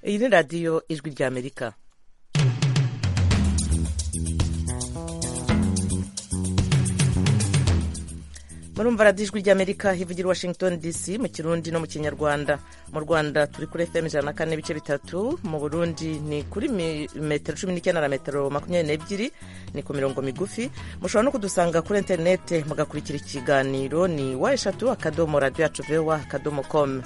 iyi ni radiyo ijwi ry'amerika murumva radiyo ijwi ry'amerika hivugira washington dc mu kirundi no mu kinyarwanda mu rwanda turi kuri fm ijana na kane n'ibice bitatu mu burundi ni kuri metero cumi n'icyenda na metero makumyabiri n'ebyiri ni ku mirongo migufi mushobora no kudusanga kuri interinete mugakurikira ikiganiro ni wa eshatu akadomo radiyo yacu vewa akadomo komu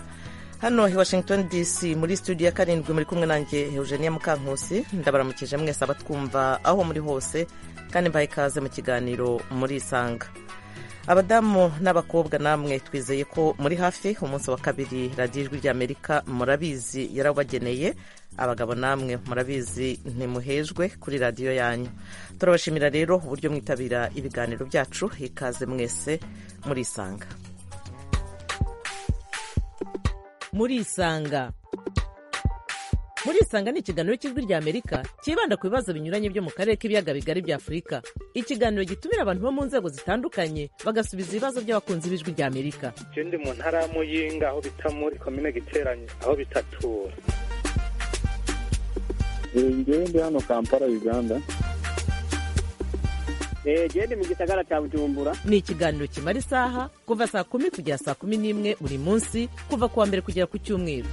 hano i washington dc muri studio ya karindwi muri kumwe nanjye eugenia mukankusi ndabaramukije mwese abatwumva aho muri hose kandi mbaye ikaze mu kiganiro murisanga abadamu n'abakobwa namwe twizeye ko muri hafi umunsi wa kabiri radiyo ijwi ry'amerika murabizi yarabageneye abagabo namwe murabizi ntimuhejwe kuri radiyo yanyu turabashimira rero uburyo mwitabira ibiganiro byacu ikaze mwese murisanga murisanga murisanga ni ikiganiro cy'ijwi ry'amerika cyibanda ku bibazo binyuranye byo mu karere k'ibiyaga bigari bya afurika ikiganiro gitumira abantu bo mu nzego zitandukanye bagasubiza ibibazo by'abakunzi b'ijwi ry'amerika icyo ndi mu ntara ya muyinga aho bita muri komine giteranye aho bitatura njyewe ndi hano kampala uganda genda mu gisagara cya bujumbura ni ikiganiro kimara isaha kuva saa kumi kugera saa kumi n'imwe buri munsi kuva ku wa mbere kugera ku cyumweru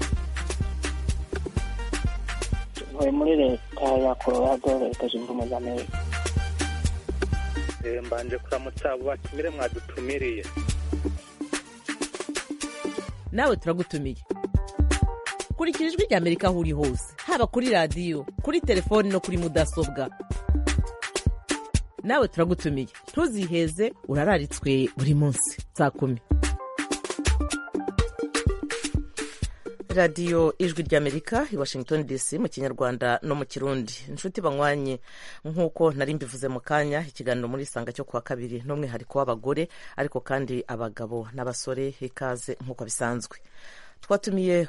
tuvuye muri leta ya colorado leta zunze ubumwe za amerika mbanje kuramutsa abo batumire mwadutumiriye nawe turagutumiye kurikira ijwi ry'amerika aho uri hose haba kuri radiyo kuri telefoni no kuri mudasobwa nawe turagutumiye ntuziheze urararitswe buri munsi saa kumi radiyo ijwi ry'amerika i washington dc mu kinyarwanda no mu kirundi inshuti banywanye nk'uko nari mbivuze mu kanya ikiganiro muri isanga cyo kuwa kabiri n'umwihariko w'abagore ariko kandi abagabo n'abasore ikaze nk'uko bisanzwe twatumiye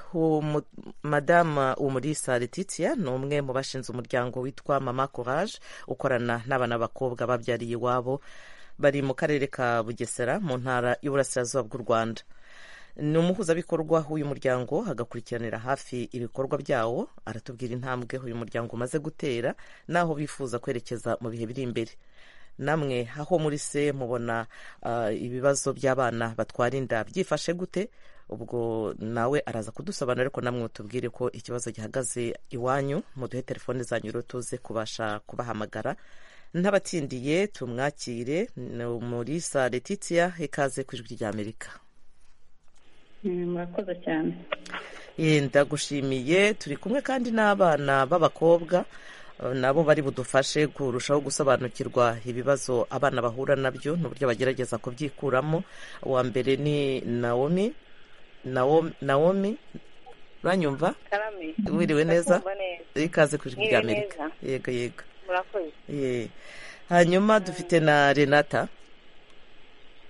madama umurisa Letitia ni umwe mu bashinze umuryango witwa mama courage ukorana n'abana b'abakobwa babyariye iwabo bari mu karere ka bugesera mu ntara y'uburasirazuba bw'u rwanda ni umuhuzabikorwa w'uyu muryango agakurikiranira hafi ibikorwa byawo aratubwira intambwe uyu muryango umaze gutera n'aho bifuza kwerekeza mu bihe biri imbere namwe aho muri se mubona ibibazo by'abana batwara inda byifashe gute ubwo nawe araza kudusobanurira ariko namwe mutubwire ko ikibazo gihagaze iwanyu muduhe telefone zanyu rero tuze kubasha kubahamagara ntabatsindiye tumwakire muri sa Letitia ikaze ku ijwi ry'amerika murakoze cyane ndagushimiye turi kumwe kandi n'abana b'abakobwa nabo bari budufashe kurushaho gusobanukirwa ibibazo abana bahura nabyo n'uburyo bagerageza kubyikuramo uwa mbere ni nawomi nawomi uranyumva wiriwe neza ikaze ku ijwi ry'amerika yego yego hanyuma dufite na renata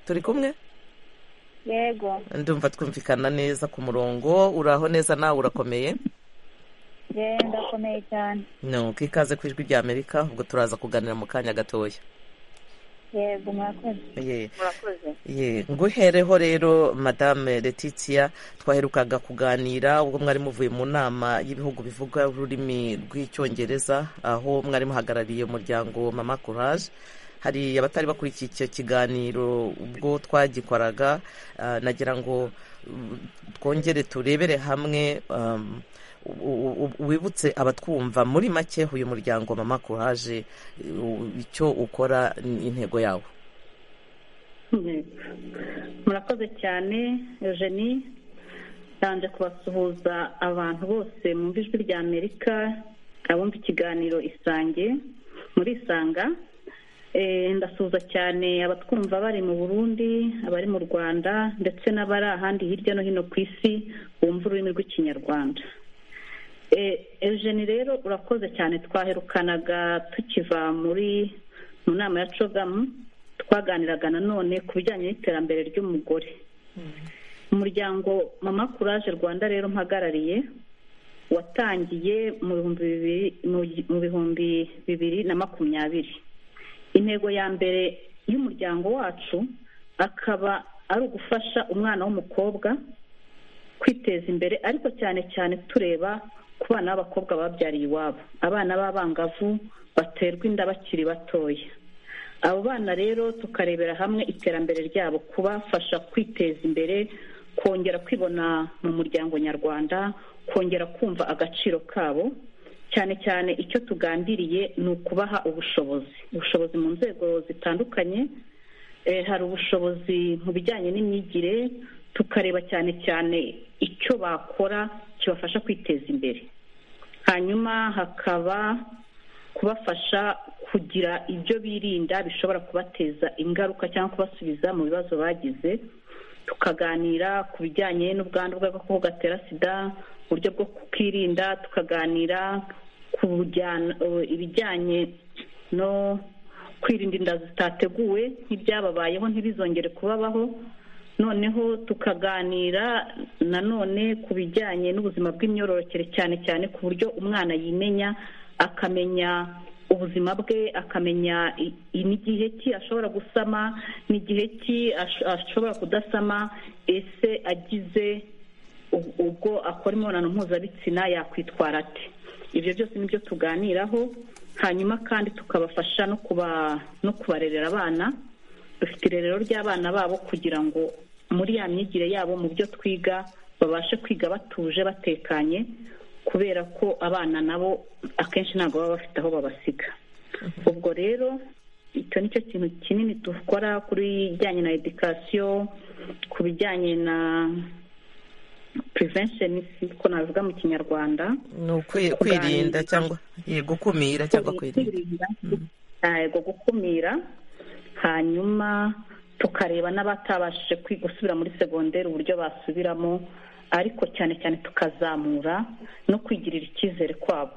turi kumwe yego ndumva twumvikana neza ku murongo uraho neza nawe urakomeye ndakomeye cyane nuko ikaze ku ijwi ry'amerika ubwo turaza kuganira mu kanya gatoya yego murakoze ye nguhereho rero madame Letitia twaherukaga kuganira ubwo mwari muvuye mu nama y'ibihugu bivuga ururimi rw'icyongereza aho mwari muhagarariye umuryango mama courage hari abatari bakurikiye icyo kiganiro ubwo twagikoraga nagira ngo twongere turebere hamwe wibutse abatwumva muri make uyu muryango mama courage icyo ukora intego yawo murakoze cyane eugenie ntabanje kubasuhuza abantu bose mu ijwi rya amerika abumva ikiganiro isange muri isanga ndasuhuza cyane abatwumva bari mu burundi abari mu rwanda ndetse n'abari ahandi hirya no hino ku isi bumva ururimi rw'ikinyarwanda eugenie rero urakoze cyane twaherukanaga tukiva muri mu nama ya cogamu twaganiraga nanone ku bijyanye n'iterambere ry'umugore umuryango mama courage rwanda rero mpagarariye watangiye mu bihumbi bibiri na makumyabiri intego ya mbere y'umuryango wacu akaba ari ugufasha umwana w'umukobwa kwiteza imbere ariko cyane cyane tureba ku bana b'abakobwa babyariye iwabo abana b'abangavu baterwa inda bakiri batoya abo bana rero tukarebera hamwe iterambere ryabo kubafasha kwiteza imbere kongera kwibona mu muryango nyarwanda kongera kumva agaciro kabo cyane cyane icyo tugambiriye ni ukubaha ubushobozi ubushobozi mu nzego zitandukanye hari ubushobozi mu bijyanye n'imyigire tukareba cyane cyane icyo bakora kibafasha kwiteza imbere hanyuma hakaba kubafasha kugira ibyo birinda bishobora kubateza ingaruka cyangwa kubasubiza mu bibazo bagize tukaganira ku bijyanye n'ubwandu bw'agakoko gatera sida uburyo bwo kukirinda tukaganira ku ibijyanye no kwirinda inda zitateguwe nk'ibyababayeho ntibizongere kubabaho noneho tukaganira nanone ku bijyanye n'ubuzima bw'imyororokere cyane cyane ku buryo umwana yimenya akamenya ubuzima bwe akamenya n'igihe ki ashobora gusama n'igihe ki ashobora kudasama ese agize ubwo akora imibonano mpuzabitsina yakwitwara ate ibyo byose nibyo tuganiraho hanyuma kandi tukabafasha no kubarerera abana dufite irerero ry'abana babo kugira ngo muri ya myigire yabo mu byo twiga babashe kwiga batuje batekanye kubera ko abana nabo akenshi ntabwo baba bafite aho babasiga ubwo rero icyo ni cyo kintu kinini dukora kuri bijyanye na edikasiyo ku bijyanye na prevention ko navuga mu kinyarwanda ni ukwirinda cyangwa gukumira cyangwa kwirinda yego gukumira hanyuma tukareba n'abatabashije gusubira muri segonderi uburyo basubiramo ariko cyane cyane tukazamura no kwigirira icyizere kwabo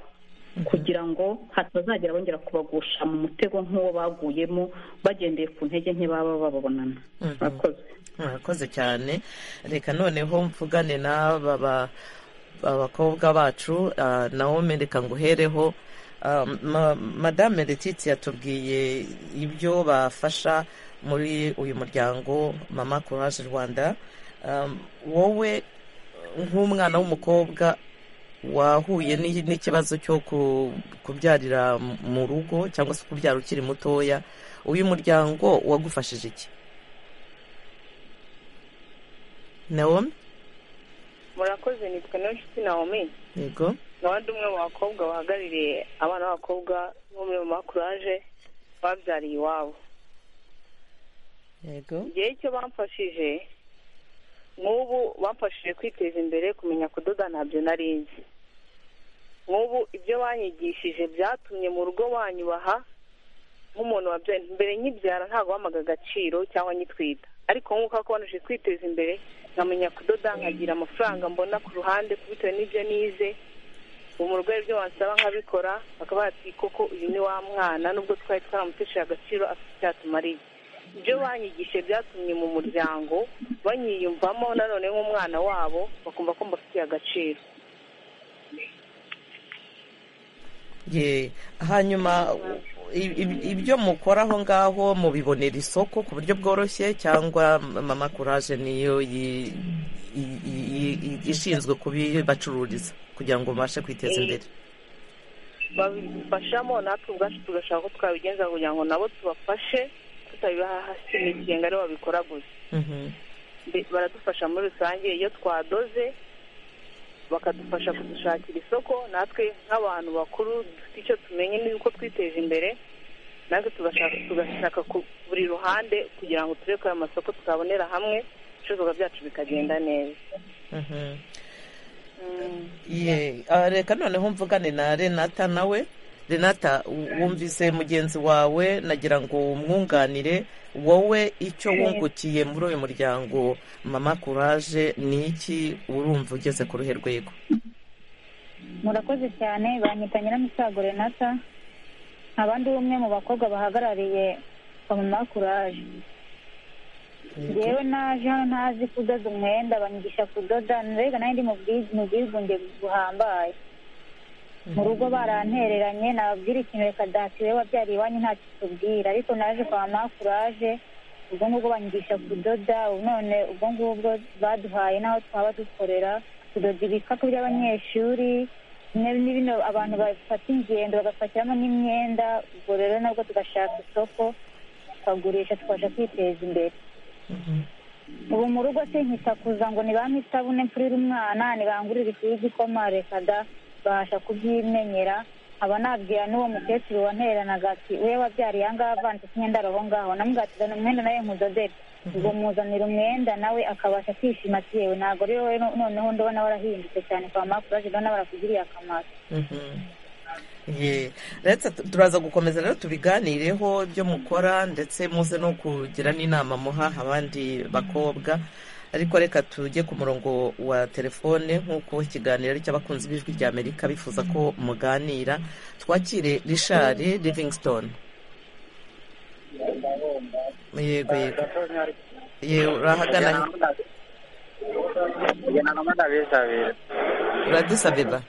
kugira ngo hatazagira bongera kubagusha mu mutego nk'uwo baguyemo bagendeye ku ntege nke baba bababonana murakoze murakoze cyane reka noneho mvugane n'aba abakobwa bacu nawo reka nguhereho madame Letizia yatubwiye ibyo bafasha muri uyu muryango mama courage rwanda wowe nk'umwana w'umukobwa wahuye n'ikibazo cyo kubyarira mu rugo cyangwa se kubyara ukiri mutoya uyu muryango wagufashije iki nawomi murakoze nitwa n'inshuti nawomi yego n'abandi umwe mu bakobwa bahagarariye abana b'abakobwa bo muri mama kuraje babyariye iwabo yego igihe cyo bamfashije nk'ubu bamfashije kwiteza imbere kumenya kudoda ntabyo nari nzi nk'ubu ibyo banyigishije byatumye mu rugo banyubaha nk'umuntu wabyaye mbere nkibyara ntabwo wamaga agaciro cyangwa nyitwita ariko nk'uko bakomeje kwiteza imbere nkamenya kudoda nkagira amafaranga mbona ku ruhande bitewe n'ibyo nize mu rwego ibyo wasaba nkabikora bakaba bati koko uyu ni wa mwana nubwo twari twaramutesheje agaciro afite icyatumariye ibyo banyigishije byatumye mu muryango banyiyumvamo nanone nk'umwana wabo bakumva ko mbafitiye agaciro hanyuma ibyo mukora aho ngaho mubibonera isoko ku buryo bworoshye cyangwa mama kuraje niyo ishinzwe kubibacururiza kugira ngo babashe kwiteza imbere babifashamo natwe ubwacu tugashaka ko twabigenza kugira ngo nabo tubafashe tutabibaha hasi imigenga aribo babikora gusa baradufasha muri rusange iyo twadoze bakadufasha kudushakira isoko natwe nk'abantu bakuru dufite icyo tumenye n'uko twiteje imbere natwe tugashaka ku buri ruhande kugira ngo turebe ko ayo masoko twabonera hamwe ibicuruzwa byacu bikagenda neza reka noneho mvugane na renata nawe renata wumvise mugenzi wawe nagira ngo umwunganire wowe icyo wungukiye muri uyu muryango mama kuraje ni iki urumva ugeze ku ruhe rwego murakoze cyane banyita nyiramusago renata abandi umwe mu bakobwa bahagarariye mama kuraje rero naje hano ntazi kudoda umwenda banyigisha kudoda mbega nanjye ndi mu bwigunge buhambaye mu rugo barantereranye nababwira ikintu reka dasiwe wabyariye iwanyu ntacyo tubwira ariko naje kwa makuraje ubwo ngubwo banyigisha kudoda none ubwo ngubwo baduhaye n'aho twaba dukorera tudoda ibikapu by'abanyeshuri ni bino abantu bafata ingendo bagafatiramo n'imyenda ubwo rero nabwo tugashaka isoko tukagurisha tukabasha kwiteza imbere ubu mu rugo sinkita kuza ngo ni bampisabune mfurire umwana ntibangurire ifu y'igikoma reka da babasha kubyimenyera aba nabwira n'uwo mukecuru wanteranaga ati we wabyariye aha ngaha avanze imyenda aroho ngaho namwatizana umwenda nawe nkudodere ubwo muzanira umwenda nawe akabasha kwishima ati yewe ntabwo rero wowe noneho ndabona warahindutse cyane kwa makuru ndabona barakugiriye akamaro Ye. Retse tu- turaza gukomeza rero tubiganireho ibyo mukora ndetse muze no kugira n'inama muha abandi bakobwa ariko reka tujye ku murongo wa telefone nk'uko ikiganiro ari cy'abakunzi b'ijwi rya amerika bifuza ko muganira twakire richard livingston yego yego yewe urahagana he? uradusabeba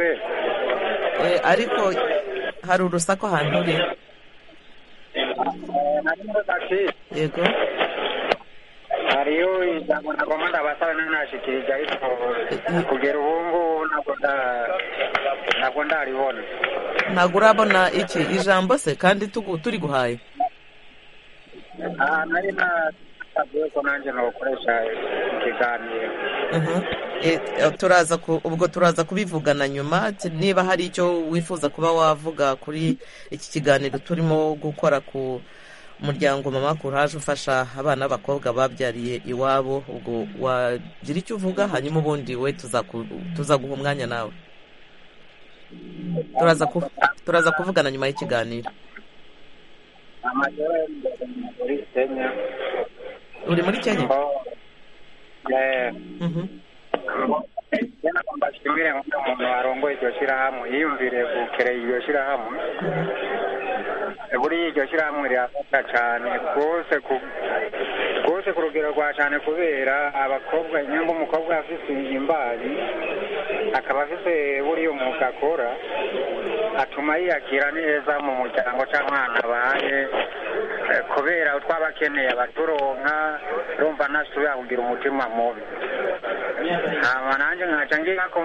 Eh, ariko hari urusaku ahantu uri yego hariyo ijambo nagomba ndabasaba nayo nashikirije ariko kugera ubu ngubu ntabwo nda- ntabwo ndaribona ntabwo urabona iki ijambo se kandi tugu- turi guhaye aha nari nasabye ko nanjye nokoresha ikiganiro Mhm. Eh, eh, turaza ku- ubwo turaza kubivugana nyuma t- niba hari icyo wifuza kuba wavuga kuri iki kiganiro turimo gukora ku muryango mama kuraje ufasha abana b'abakobwa babyariye iwabo ubwo wagira icyo uvuga hanyuma ubundi we tuzaku- tuzaguha umwanya nawe turaza ku- turaza kuvugana nyuma y'ikiganiro amajoro muri kenya uri muri kenya Mhm. nagomba nshimire umuntu warongoye iryo shyirahamwe yiyumvire gukereye iryo shyirahamwe buriya iryo shyirahamwe rirafasha cyane rwose ku- rwose ku rugero rwa cyane kubera abakobwa nyamara umukobwa afite imbari akaba afite buriya umwuga akora atuma yiyakira neza mu muryango cyangwa ahantu abaye eh, kubera twaba akeneye abaturonka urumva ntasubira kugira umutima mubi hama nanjye nkaca ngira ko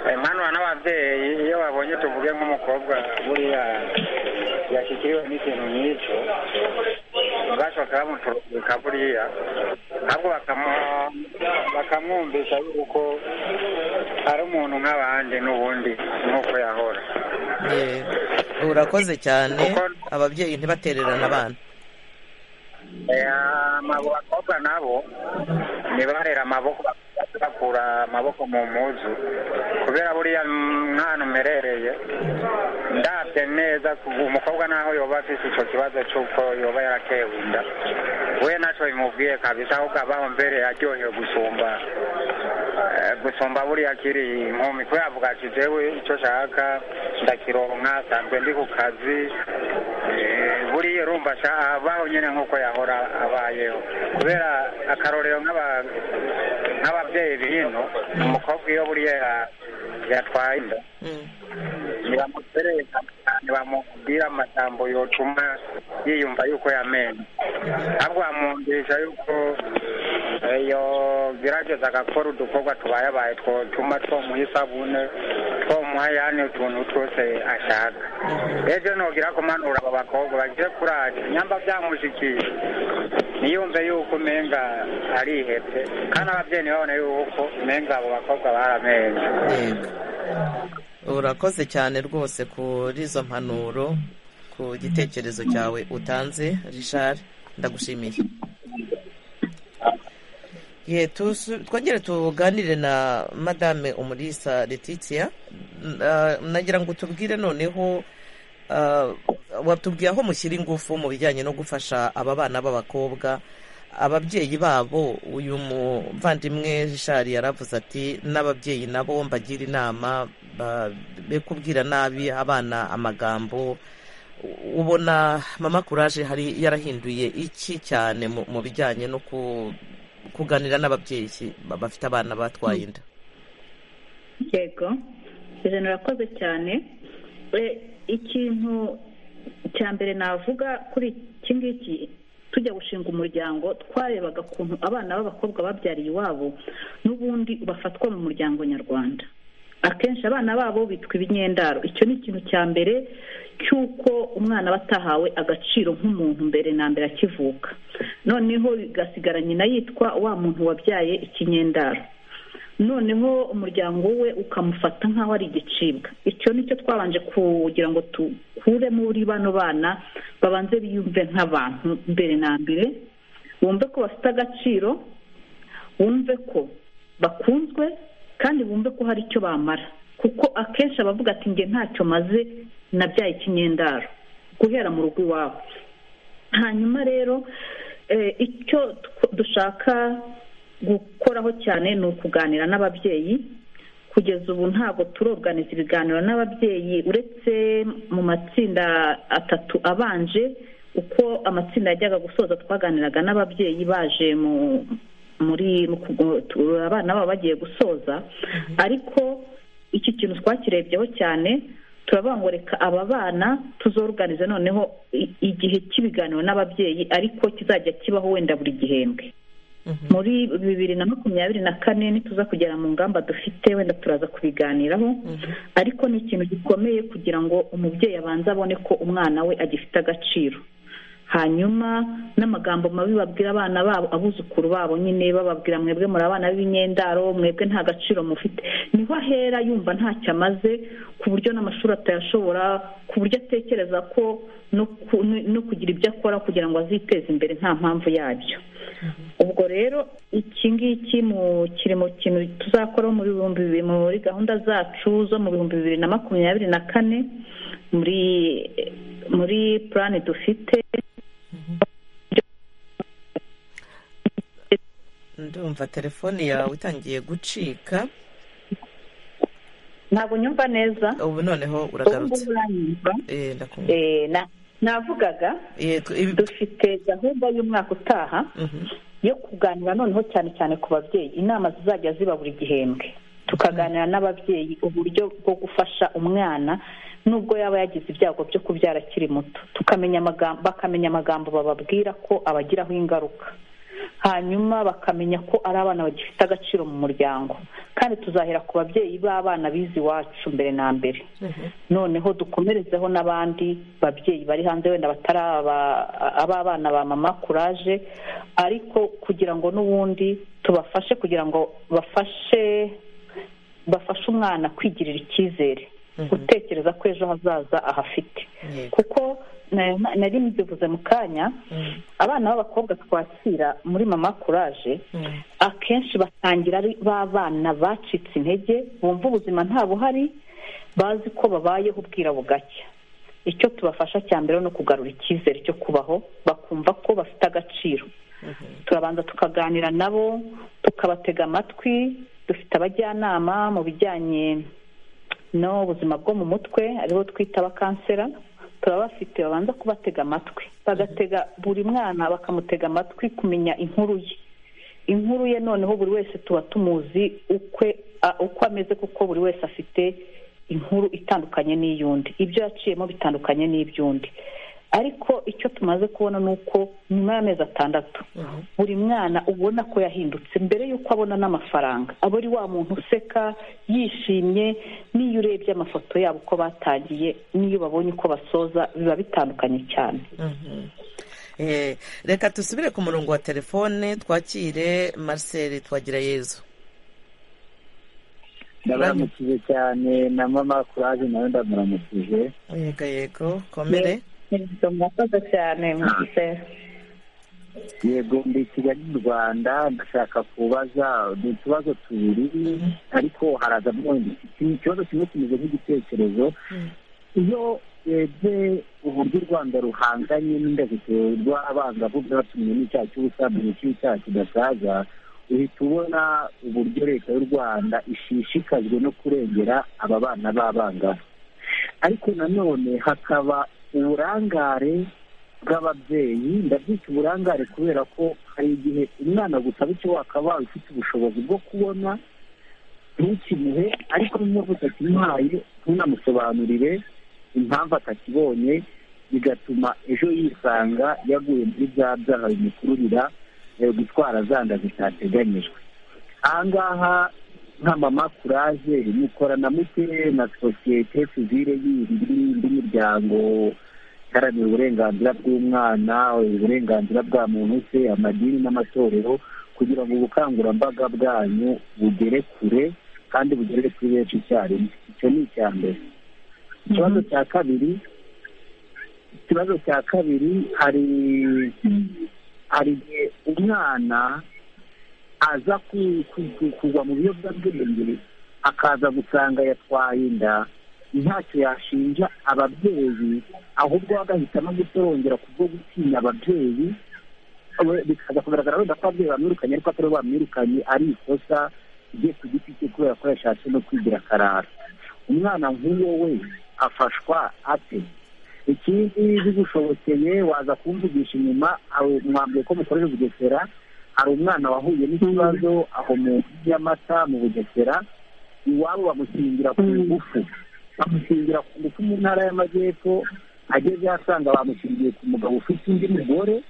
eh, mpanura n'ababyeyi iyo babonye tuvuge nk'umukobwa buriya yashyikiriwe n'ikintu nk'icyo bashoka bamuturika buriya ahubwo bakamu- bakamwumvisha yuko ari umuntu nk'abandi n'ubundi nk'uko yahora Ye. urakoze cyane ababyeyi ntibatererane abana Eh, abo bakobwa nabo ntibarera amaboko bakura amaboko mu muzu kubera buriya mwana umerereye ndabye neza umukobwa naho yoba afite icyo kibazo cy'uko yoba yaratewe inda we nacyo bimubwiye kabisa ahubwo abaho mbere aryohewe gusumba eh, gusumba buriya akiri inkumi kubera avuga ati jewe icyo nshaka ndakironka sanzwe ndi ku kazi Eh, buriya urumva sha- abaho nyine nk'uko yahora abayeho kubera akarorero nk'aba- nk'ababyeyi bihino umukobwa iyo buriya ya- yatwaye inda ntibamutereka ntibamubwira amagambo yotuma yiyumva yuko yamenye ahubwo bamwumvisha yuko eh, yogerageza agakora udukorwa tubayabaye twotuma twomuha isabune twomuha yane utuntu twose ashaka ejo nogira kumanura abo bakobwa bagiye kuraje nyamba byamushikiye niyumve yuko umenga arihebye kandi ababyeyi ntibabone yuko umenga abo bakobwa baramenye urakoze cyane rwose kuri izo mpanuro ku gitekerezo cyawe utanze richard ndagushimiye ye tusu- twongere tuganire na madame umulisa letitia Na- nagira ngo tubwire noneho ah, watubwiye aho mushyira ingufu mu bijyanye no gufasha aba bana b'abakobwa ababyeyi babo uyu muvandimwe richard yaravuze ati n'ababyeyi nabo mbagira inama ba- be kubwira nabi abana amagambo U- ubona mama kuraje hari yarahinduye iki cyane mu- mu bijyanye no ku- kuganira n'ababyeyi ba- bafite abana batwaye inda yego ijana urakoze cyane E, ikintu cya mbere navuga kuri iki ngiki tujya gushinga umuryango twarebaga ukuntu abana b'abakobwa babyariye iwabo n'ubundi bafatwa mu muryango nyarwanda akenshi abana babo bitwa ibinyendaro icyo ni ikintu cya mbere cy'uko umwana aba atahawe agaciro nk'umuntu mbere na mbere akivuka noneho bigasigara nyina yitwa wa muntu wabyaye ikinyendaro noneho umuryango we ukamufata nk'aho ari igicibwa icyo ni cyo twabanje kugira ngo dukure muri bano bana babanze biyumve nk'abantu mbere na mbere bumve ko bafite agaciro bumve ko bakunzwe kandi bumve ko hari icyo bamara kuko akenshi abavuga ati nge ntacyo maze nabyaye ikinyendaro guhera mu rugo iwabo hanyuma rero icyo dushaka gukoraho cyane ni ukuganira n'ababyeyi kugeza ubu ntabwo turoganiza ibiganiro n'ababyeyi uretse mu matsinda atatu abanje uko amatsinda yajyaga gusoza twaganiraga n'ababyeyi baje mu muri abana babo bagiye gusoza ariko iki kintu twakirebyeho cyane turavuga ngo reka aba bana tuzoruganize noneho igihe cy'ibiganiro n'ababyeyi ariko kizajya kibaho wenda buri gihembwe muri bibiri na makumyabiri na kane ntituza kugera mu ngamba dufite wenda turaza kubiganiraho ariko ni ikintu gikomeye kugira ngo umubyeyi abanze abone ko umwana we agifite agaciro hanyuma n'amagambo mabi babwira abana babo abuzukuru babo nyine bababwira mwebwe muri abana b'imyendaro mwebwe nta gaciro mufite niho ahera yumva ntacyo amaze ku buryo n'amashuri atayashobora ku buryo atekereza ko no kugira ibyo akora kugira ngo aziteze imbere nta mpamvu yabyo ubwo rero iki ngiki kiri mu kintu tuzakoraho muri bihumbi bibiri muri gahunda zacu zo mu bihumbi bibiri na makumyabiri na kane muri muri purani dufite ndumva telefone yawe itangiye gucika ntabwo nyumva neza ubu noneho uragarutse navugaga dufite gahunda y'umwaka utaha yo kuganira noneho cyane cyane ku babyeyi inama zizajya ziba buri gihembwe tukaganira n'ababyeyi uburyo bwo gufasha umwana nubwo yaba yagize ibyago byo kubyara akiri muto tukamenya amagambo bakamenya amagambo bababwira ko abagiraho ingaruka hanyuma bakamenya ko ari abana bagifite agaciro mu muryango kandi tuzahera ku babyeyi b'abana bize iwacu mbere na mbere noneho dukomerezeho n'abandi babyeyi bari hanze wenda batari ab'abana ba mama kuraje ariko kugira ngo n'ubundi tubafashe kugira ngo bafashe bafashe umwana kwigirira icyizere gutekereza ko ejo hazaza ahafite kuko nari mbivuze mu kanya abana b'abakobwa twakira muri mama kuraje akenshi batangira ari b'abana bacitse intege bumva ubuzima nta buhari bazi ko babayeho ubwira bugacya icyo tubafasha cya mbere ni ukugarura icyizere cyo kubaho bakumva ko bafite agaciro turabanza tukaganira nabo tukabatega amatwi dufite abajyanama mu bijyanye n'ubuzima bwo mu mutwe aribo twita abakansera turabafite babanza kubatega amatwi bagatega buri mwana bakamutega amatwi kumenya inkuru ye inkuru ye noneho buri wese tuba tumuzi uko ameze kuko buri wese afite inkuru itandukanye n'iy'undi ibyo yaciyemo bitandukanye n'iby'undi ariko icyo tumaze kubona ni uko nyuma y'amezi atandatu buri mwana ubona ko yahindutse mbere y'uko abona n'amafaranga aba ari wa muntu useka yishimye n'iyo urebye amafoto yabo uko batangiye n'iyo babonye uko basoza biba bitandukanye cyane reka dusubire ku murongo wa telefone twakire marcel twagira yezu ndabaramukije cyane na mama kuraje nawe ndamuramukije yego yego komere murakoze cyane mugisera yego ndi i kigali mu rwanda ndashaka kubaza ni utubazo tubiri ariko harazamo ikibazo kimwe kimeze nk'igitekerezo iyo urebye uburyo u rwanda ruhanganye n'indashyikiro rw'abangavu bwatumye n'icyaha cy'ubusambanyi cy'icyaha kidasaza uhita ubona uburyo leta y'u rwanda ishishikajwe no kurengera aba bana b'abangavu ariko nanone hakaba uburangare bw'ababyeyi ndabyita uburangare kubera ko hari igihe umwana gusaba icyo wakabaye ufite ubushobozi bwo kubona ntukimuhe ariko niba utakimuhaye ntunamusobanurire impamvu atakibonye bigatuma ejo yisanga yaguye muri bya byaha bimukururira gutwara zanda zitateganyijwe ahangaha nka mama kuraje mukora na mute na sosiyete sivire yindi indi miryango iharanira uburenganzira bw'umwana uburenganzira bwa muntu se amadini n'amatorero kugira ngo ubukangurambaga bwanyu bugere kure kandi bugere kuri benshi icyarimwe icyo ni icya mbere ikibazo cya kabiri ikibazo cya kabiri hari hari igihe umwana aza kugwa mu biyobyabwenge akaza gusanga yatwaye inda ntacyo yashinja ababyeyi ahubwo bagahitamo gutorongera kubwo gutinya ababyeyi bikaza kugaragara wenda ko ababyeyi bamwirukanye ariko atari bamwirukanye ari ikosa igiye ku giti cye kubera ko yashatse no kwigira akarara umwana nk'uwo we afashwa ate ikindi bigushobokeye waza kumvugisha inyuma mwambwiye ko mukorera bugesera hari umwana wahuye n'ikibazo aho mu y'amata mu bugesera iwabo bamushingira ku ngufu bamushingira ku ngufu mu ntara y'amajyepfo ageze asanga bamushingiye ku mugabo ufite undi mugore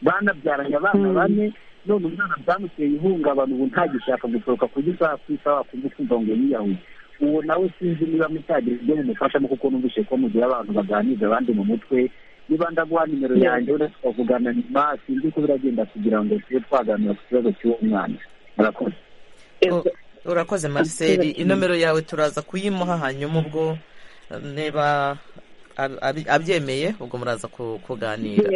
banabyaranye abana bane none umwana byamuteye ihungabana ubu ntagishaka gusohoka ku isaha ku isaha wakumva ukumva ngo yiyahuye uwo nawe sinzi niba mutagira ibyo mumufashamo kuko numvise ko mugira abantu baganiriza abandi mu mutwe niba ndaguha nimero yanjye uretse tukavugana nyuma sinzi uko biragenda kugira ngo tube twaganira ku kibazo cy'uwo mwana murakoze urakoze mariseri inomero yawe turaza kuyimuha hanyuma ubwo niba abyemeye ubwo muraza kuganira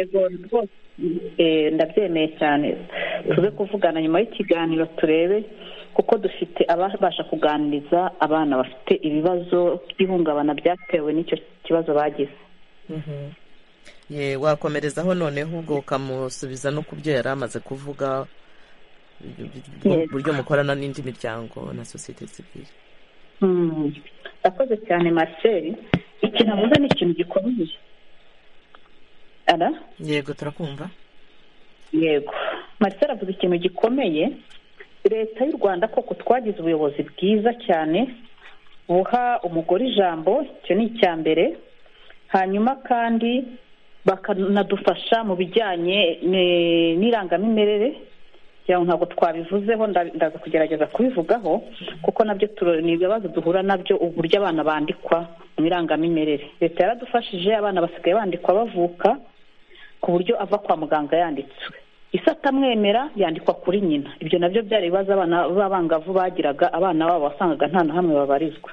ndabyemeye cyane tuze kuvugana nyuma y'ikiganiro turebe kuko dufite ababasha kuganiriza abana bafite ibibazo by'ihungabana byatewe n'icyo kibazo bagize wakomerezaho noneho ubwo ukamusubiza no ku byo yari amaze kuvuga uburyo mukorana n'indi miryango na sosiyete sivire ndakoze cyane marcel ikintu avuze ni ikintu gikomeye yego turakumva yego marcel avuze ikintu gikomeye leta y'u rwanda koko twagize ubuyobozi bwiza cyane buha umugore ijambo icyo ni icya mbere hanyuma kandi bakanadufasha mu bijyanye n'irangamimerere ntabwo twabivuzeho ndaza kugerageza kubivugaho kuko nabyo ni ibibazo duhura nabyo uburyo abana bandikwa mu irangamimerere leta yaradufashije abana basigaye bandikwa bavuka ku buryo ava kwa muganga yanditswe isi atamwemera yandikwa kuri nyina ibyo nabyo byari ibibazo abana b'abangavu bagiraga abana babo wasangaga nta na hamwe babarizwa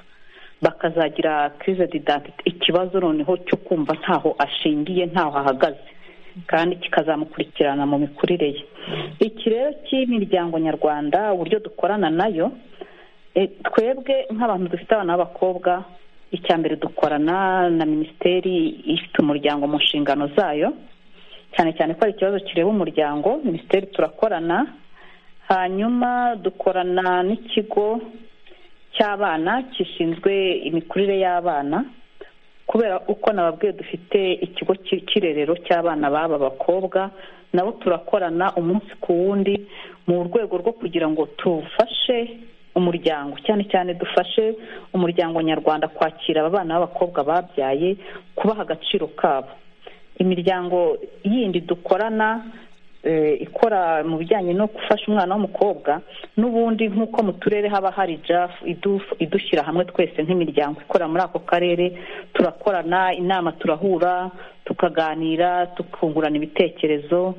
bakazagira kirize didantite ikibazo noneho cyo kumva ntaho ashingiye ntaho ahagaze kandi kikazamukurikirana mu mikurire ye iki rero cy'imiryango nyarwanda uburyo dukorana nayo twebwe nk'abantu dufite abana b'abakobwa icya mbere dukorana na minisiteri ifite umuryango mu nshingano zayo cyane cyane ko hari ikibazo kireba umuryango minisiteri turakorana hanyuma dukorana n'ikigo cy'abana gishinzwe imikurire y'abana kubera uko nababwiye dufite ikigo cy'irerero cy'abana b'aba bakobwa nabo turakorana umunsi ku wundi mu rwego rwo kugira ngo tufashe umuryango cyane cyane dufashe umuryango nyarwanda kwakira aba bana b'abakobwa babyaye kubaha agaciro kabo imiryango yindi dukorana ikora mu bijyanye no gufasha umwana w'umukobwa n'ubundi nk'uko mu turere haba hari jafu idushyira hamwe twese nk'imiryango ikora muri ako karere turakorana inama turahura tukaganira tukungurana ibitekerezo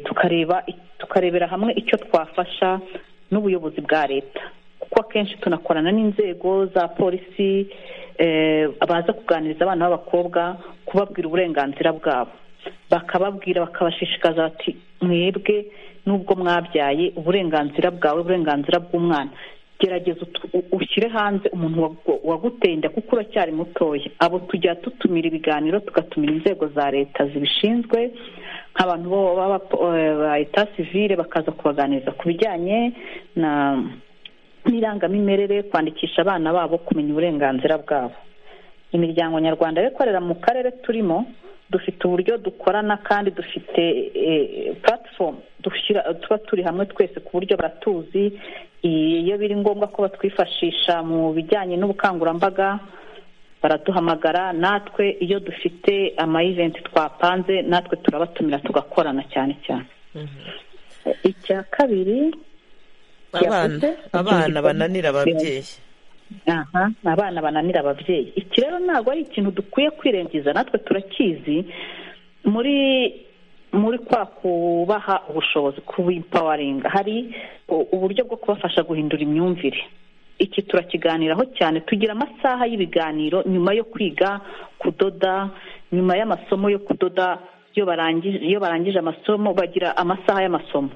tukareba tukarebera hamwe icyo twafasha n'ubuyobozi bwa leta kuko akenshi tunakorana n'inzego za polisi baza kuganiriza abana b'abakobwa kubabwira uburenganzira bwabo bakababwira bakabashishikaza bati mwebwe nubwo mwabyaye uburenganzira bwawe uburenganzira bw'umwana gerageza ushyire hanze umuntu waguteye inda kuko uracyari mutoya abo tujya dutumira ibiganiro tugatumira inzego za leta zibishinzwe nk'abantu ba leta sivire bakaza kubaganiriza ku bijyanye n'irangamimerere kwandikisha abana babo kumenya uburenganzira bwabo imiryango nyarwanda yo ikorera mu karere turimo dufite uburyo dukorana kandi dufite puratifomu tuba turi hamwe twese ku buryo baratuzi iyo biri ngombwa ko batwifashisha mu bijyanye n'ubukangurambaga baraduhamagara natwe iyo dufite amayiventi twapanze natwe turabatumira tugakorana cyane cyane icya kabiri abana bananira ababyeyi aha abana bananira ababyeyi iki rero ntabwo ari ikintu dukwiye kwirengiza natwe turakizi muri muri kwa kubaha ubushobozi kubimpawaringa hari uburyo bwo kubafasha guhindura imyumvire iki turakiganiraho cyane tugira amasaha y'ibiganiro nyuma yo kwiga kudoda nyuma y'amasomo yo kudoda iyo barangije amasomo bagira amasaha y'amasomo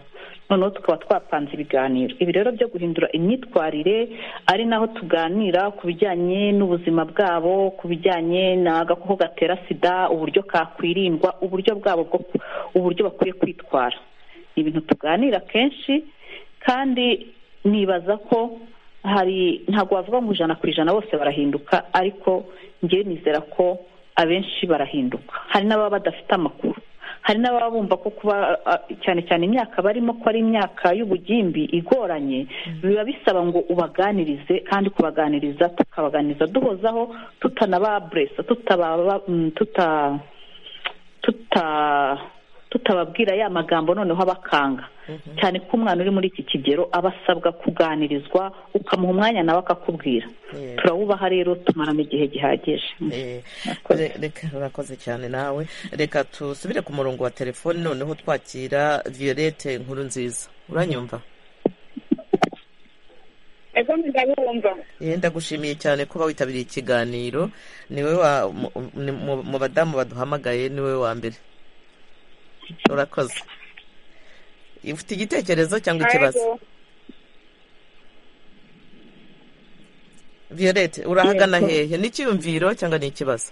noneho tukaba twapanze ibiganiro ibi rero byo guhindura imyitwarire ari naho tuganira ku bijyanye n'ubuzima bwabo ku bijyanye n'agakoko gatera sida uburyo kakwirindwa uburyo bwabo bwo uburyo bakwiye kwitwara ni ibintu tuganira kenshi kandi nibaza ko hari ntabwo wavuga ngo ijana ku ijana bose barahinduka ariko ngewe nizera ko abenshi barahinduka hari n'ababa badafite amakuru hari n'ababa bumva ko kuba cyane cyane imyaka barimo ko ari imyaka y'ubugimbi igoranye biba bisaba ngo ubaganirize kandi kubaganiriza tukabaganiriza duhozaho tutanababuresa tutababwira ya magambo noneho abakanga cyane ko umwana uri muri iki kigero aba asabwa kuganirizwa ukamuha umwanya nawe akakubwira turawubaha rero tumaramo igihe gihagije reka urakoze cyane nawe reka dusubire ku murongo wa telefoni noneho twakira violette nkuru nziza uranyumva yenda gushimiye cyane kuba witabiriye ikiganiro niwe mu badamu baduhamagaye niwe wa mbere urakoze ufite igitekerezo cyangwa ikibazo violette urahagana hehe n'icyiyumviro cyangwa ni ikibazo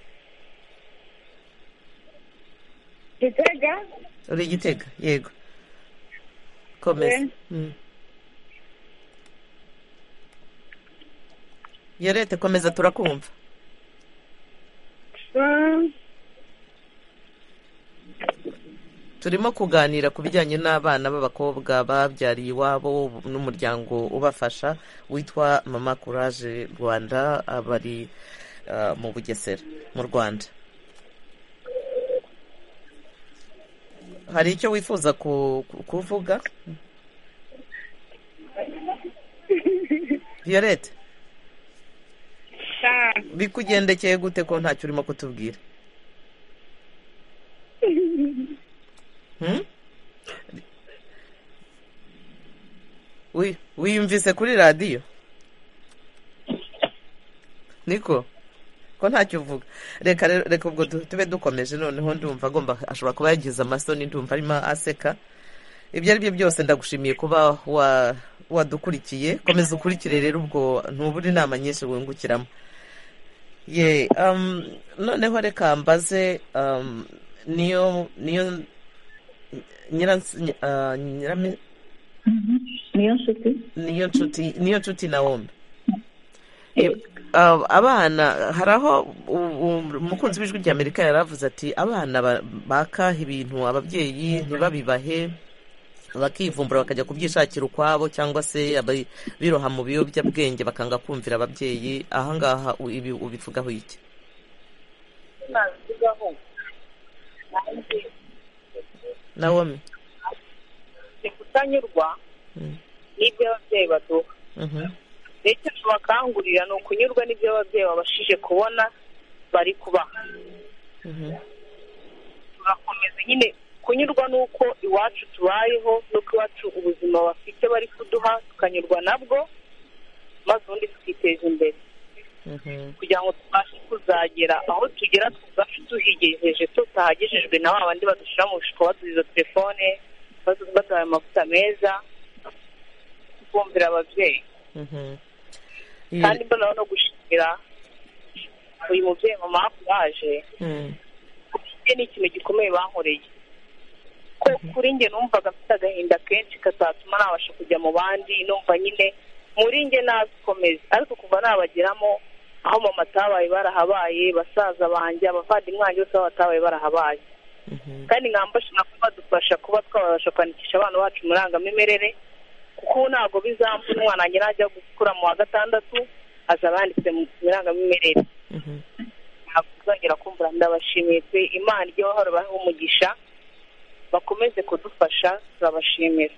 gitega uri igitega yego komeza violette komeza turakumva turimo kuganira ku bijyanye n'abana b'abakobwa babyariye iwabo n'umuryango ubafasha witwa mama kuraje rwanda bari mu bugesera mu rwanda hari icyo wifuza kuvuga violette bikugendekeye gute ko ntacyo urimo kutubwira wiyumvise kuri radiyo niko ko ntacyo uvuga reka reka ubwo tube dukomeje noneho ndumva agomba ashobora kuba yagize amasoni ndumva arimo aseka ibyo ari byo byose ndagushimiye kuba wadukurikiye komeza ukurikire rero ubwo ntubura inama nyinshi wungukiramo ye noneho reka mbaze niyo niyo niyo nshuti niyo nshuti na wombi abana hari aho umukunzi w'ijwi ry'amerika yari avuze ati abana bakaha ibintu ababyeyi ntibabibahe bakivumbura bakajya kubyishakira ukwabo cyangwa se biroha mu biyobyabwenge bakanga kumvira ababyeyi ahangaha ibi ubivugaho iki nawomi ni kutanyurwa n'ibyo ababyeyi baduha ndetse tubakangurira ni ukunyurwa n'ibyo ababyeyi babashije kubona bari kubaha turakomeza nyine kunyurwa n'uko iwacu tubayeho n'uko iwacu ubuzima bafite bari kuduha tukanyurwa nabwo maze ubundi tukiteza imbere kugira ngo tubashe kuzagera aho tugera tubashe tuhigejeje tutahagejejwe na ba bandi badushyira mu bishuko batuziza telefone baduhaye amavuta meza twumvira ababyeyi kandi mbona no gushimira uyu mubyeyi mama waje ibyo ni ikintu gikomeye bankoreye ko kuri njye numvaga mfite agahinda kenshi kazatuma nabasha kujya mu bandi numva nyine muri njye nazikomeza ariko kuva nabageramo aho mama atabaye barahabaye basaza banjye abavandimwe banjye bose aho batabaye barahabaye kandi nkambashina kuba badufasha kuba twabasha kwandikisha abana bacu mu irangamimerere kuko ubu ntabwo bizamvura umwana wanjye najya gukura mu wa gatandatu azaba yanditse mu irangamimerere ntabwo uzongera kumvura ndabashimiye pe imana ijya bahora baha umugisha bakomeze kudufasha turabashimira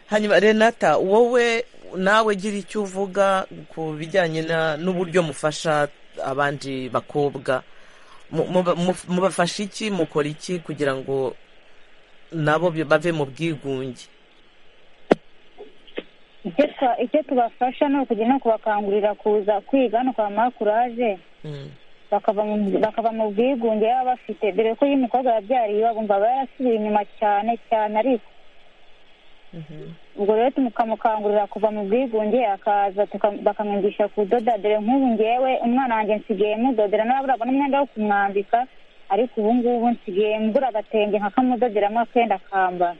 hanyuma renata wowe nawe gira icyo uvuga ku bijyanye n'uburyo mufasha abandi bakobwa mubafasha iki mukora iki kugira ngo nabo bave mu bwigunge icyo tubafasha ni ukujya no kubakangurira kuza kwiga no kwamara kuraje bakava mu bwigunge baba bafite dore ko iyo umukobwa yabyariye iwabo bumva aba yarasubiye inyuma cyane cyane ariko ubwo rero tukamukangurira kuva mu bwigunge akaza bakamwigisha kudoda dore nk'ubu ngewe umwana wanjye nsigaye mudodera n'aburaga n'umwenda wo kumwambika ariko ubu ngubu nsigaye mbura agatenge nk'akamudoderamo akenda akambara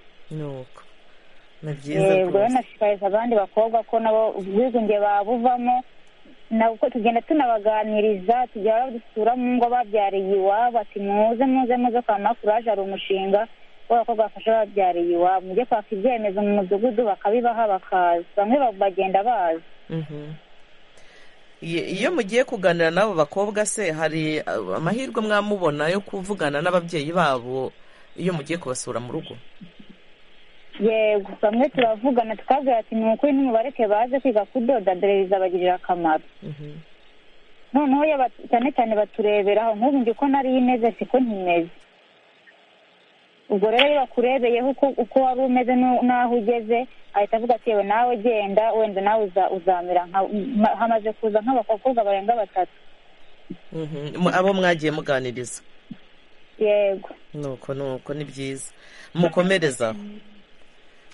ubwo rero nashishikariza abandi bakobwa ko nabo ubwigunge babuvamo nabwo tugenda tunabaganiriza tujya badusura mu ngo babyariye iwabo ati muze muze muze kwa makuraje hari umushinga w'abakobwa bafasha babyariye iwabo mujye kwaka ibyemezo mu mudugudu bakabibaha bakaza bamwe bagenda baza iyo mugiye kuganira n'abo bakobwa se hari amahirwe mwamubona yo kuvugana n'ababyeyi babo iyo mugiye kubasura mu rugo yego bamwe turavugana tukabwira ati ni ukuri n'umubareke baze kwiga kudoda dore bizabagirira akamaro noneho cyane cyane batureberaho nk'ubu njye uko nari imeze siko ntimeze ubwo rero iyo bakurebeyeho uko wari umeze n'aho ugeze ahita avuga ati yewe nawe genda wenda nawe uzamera hamaze kuza nk'abakobwa barenga batatu abo mwagiye muganiriza yego nuko nuko ni byiza mukomerezaho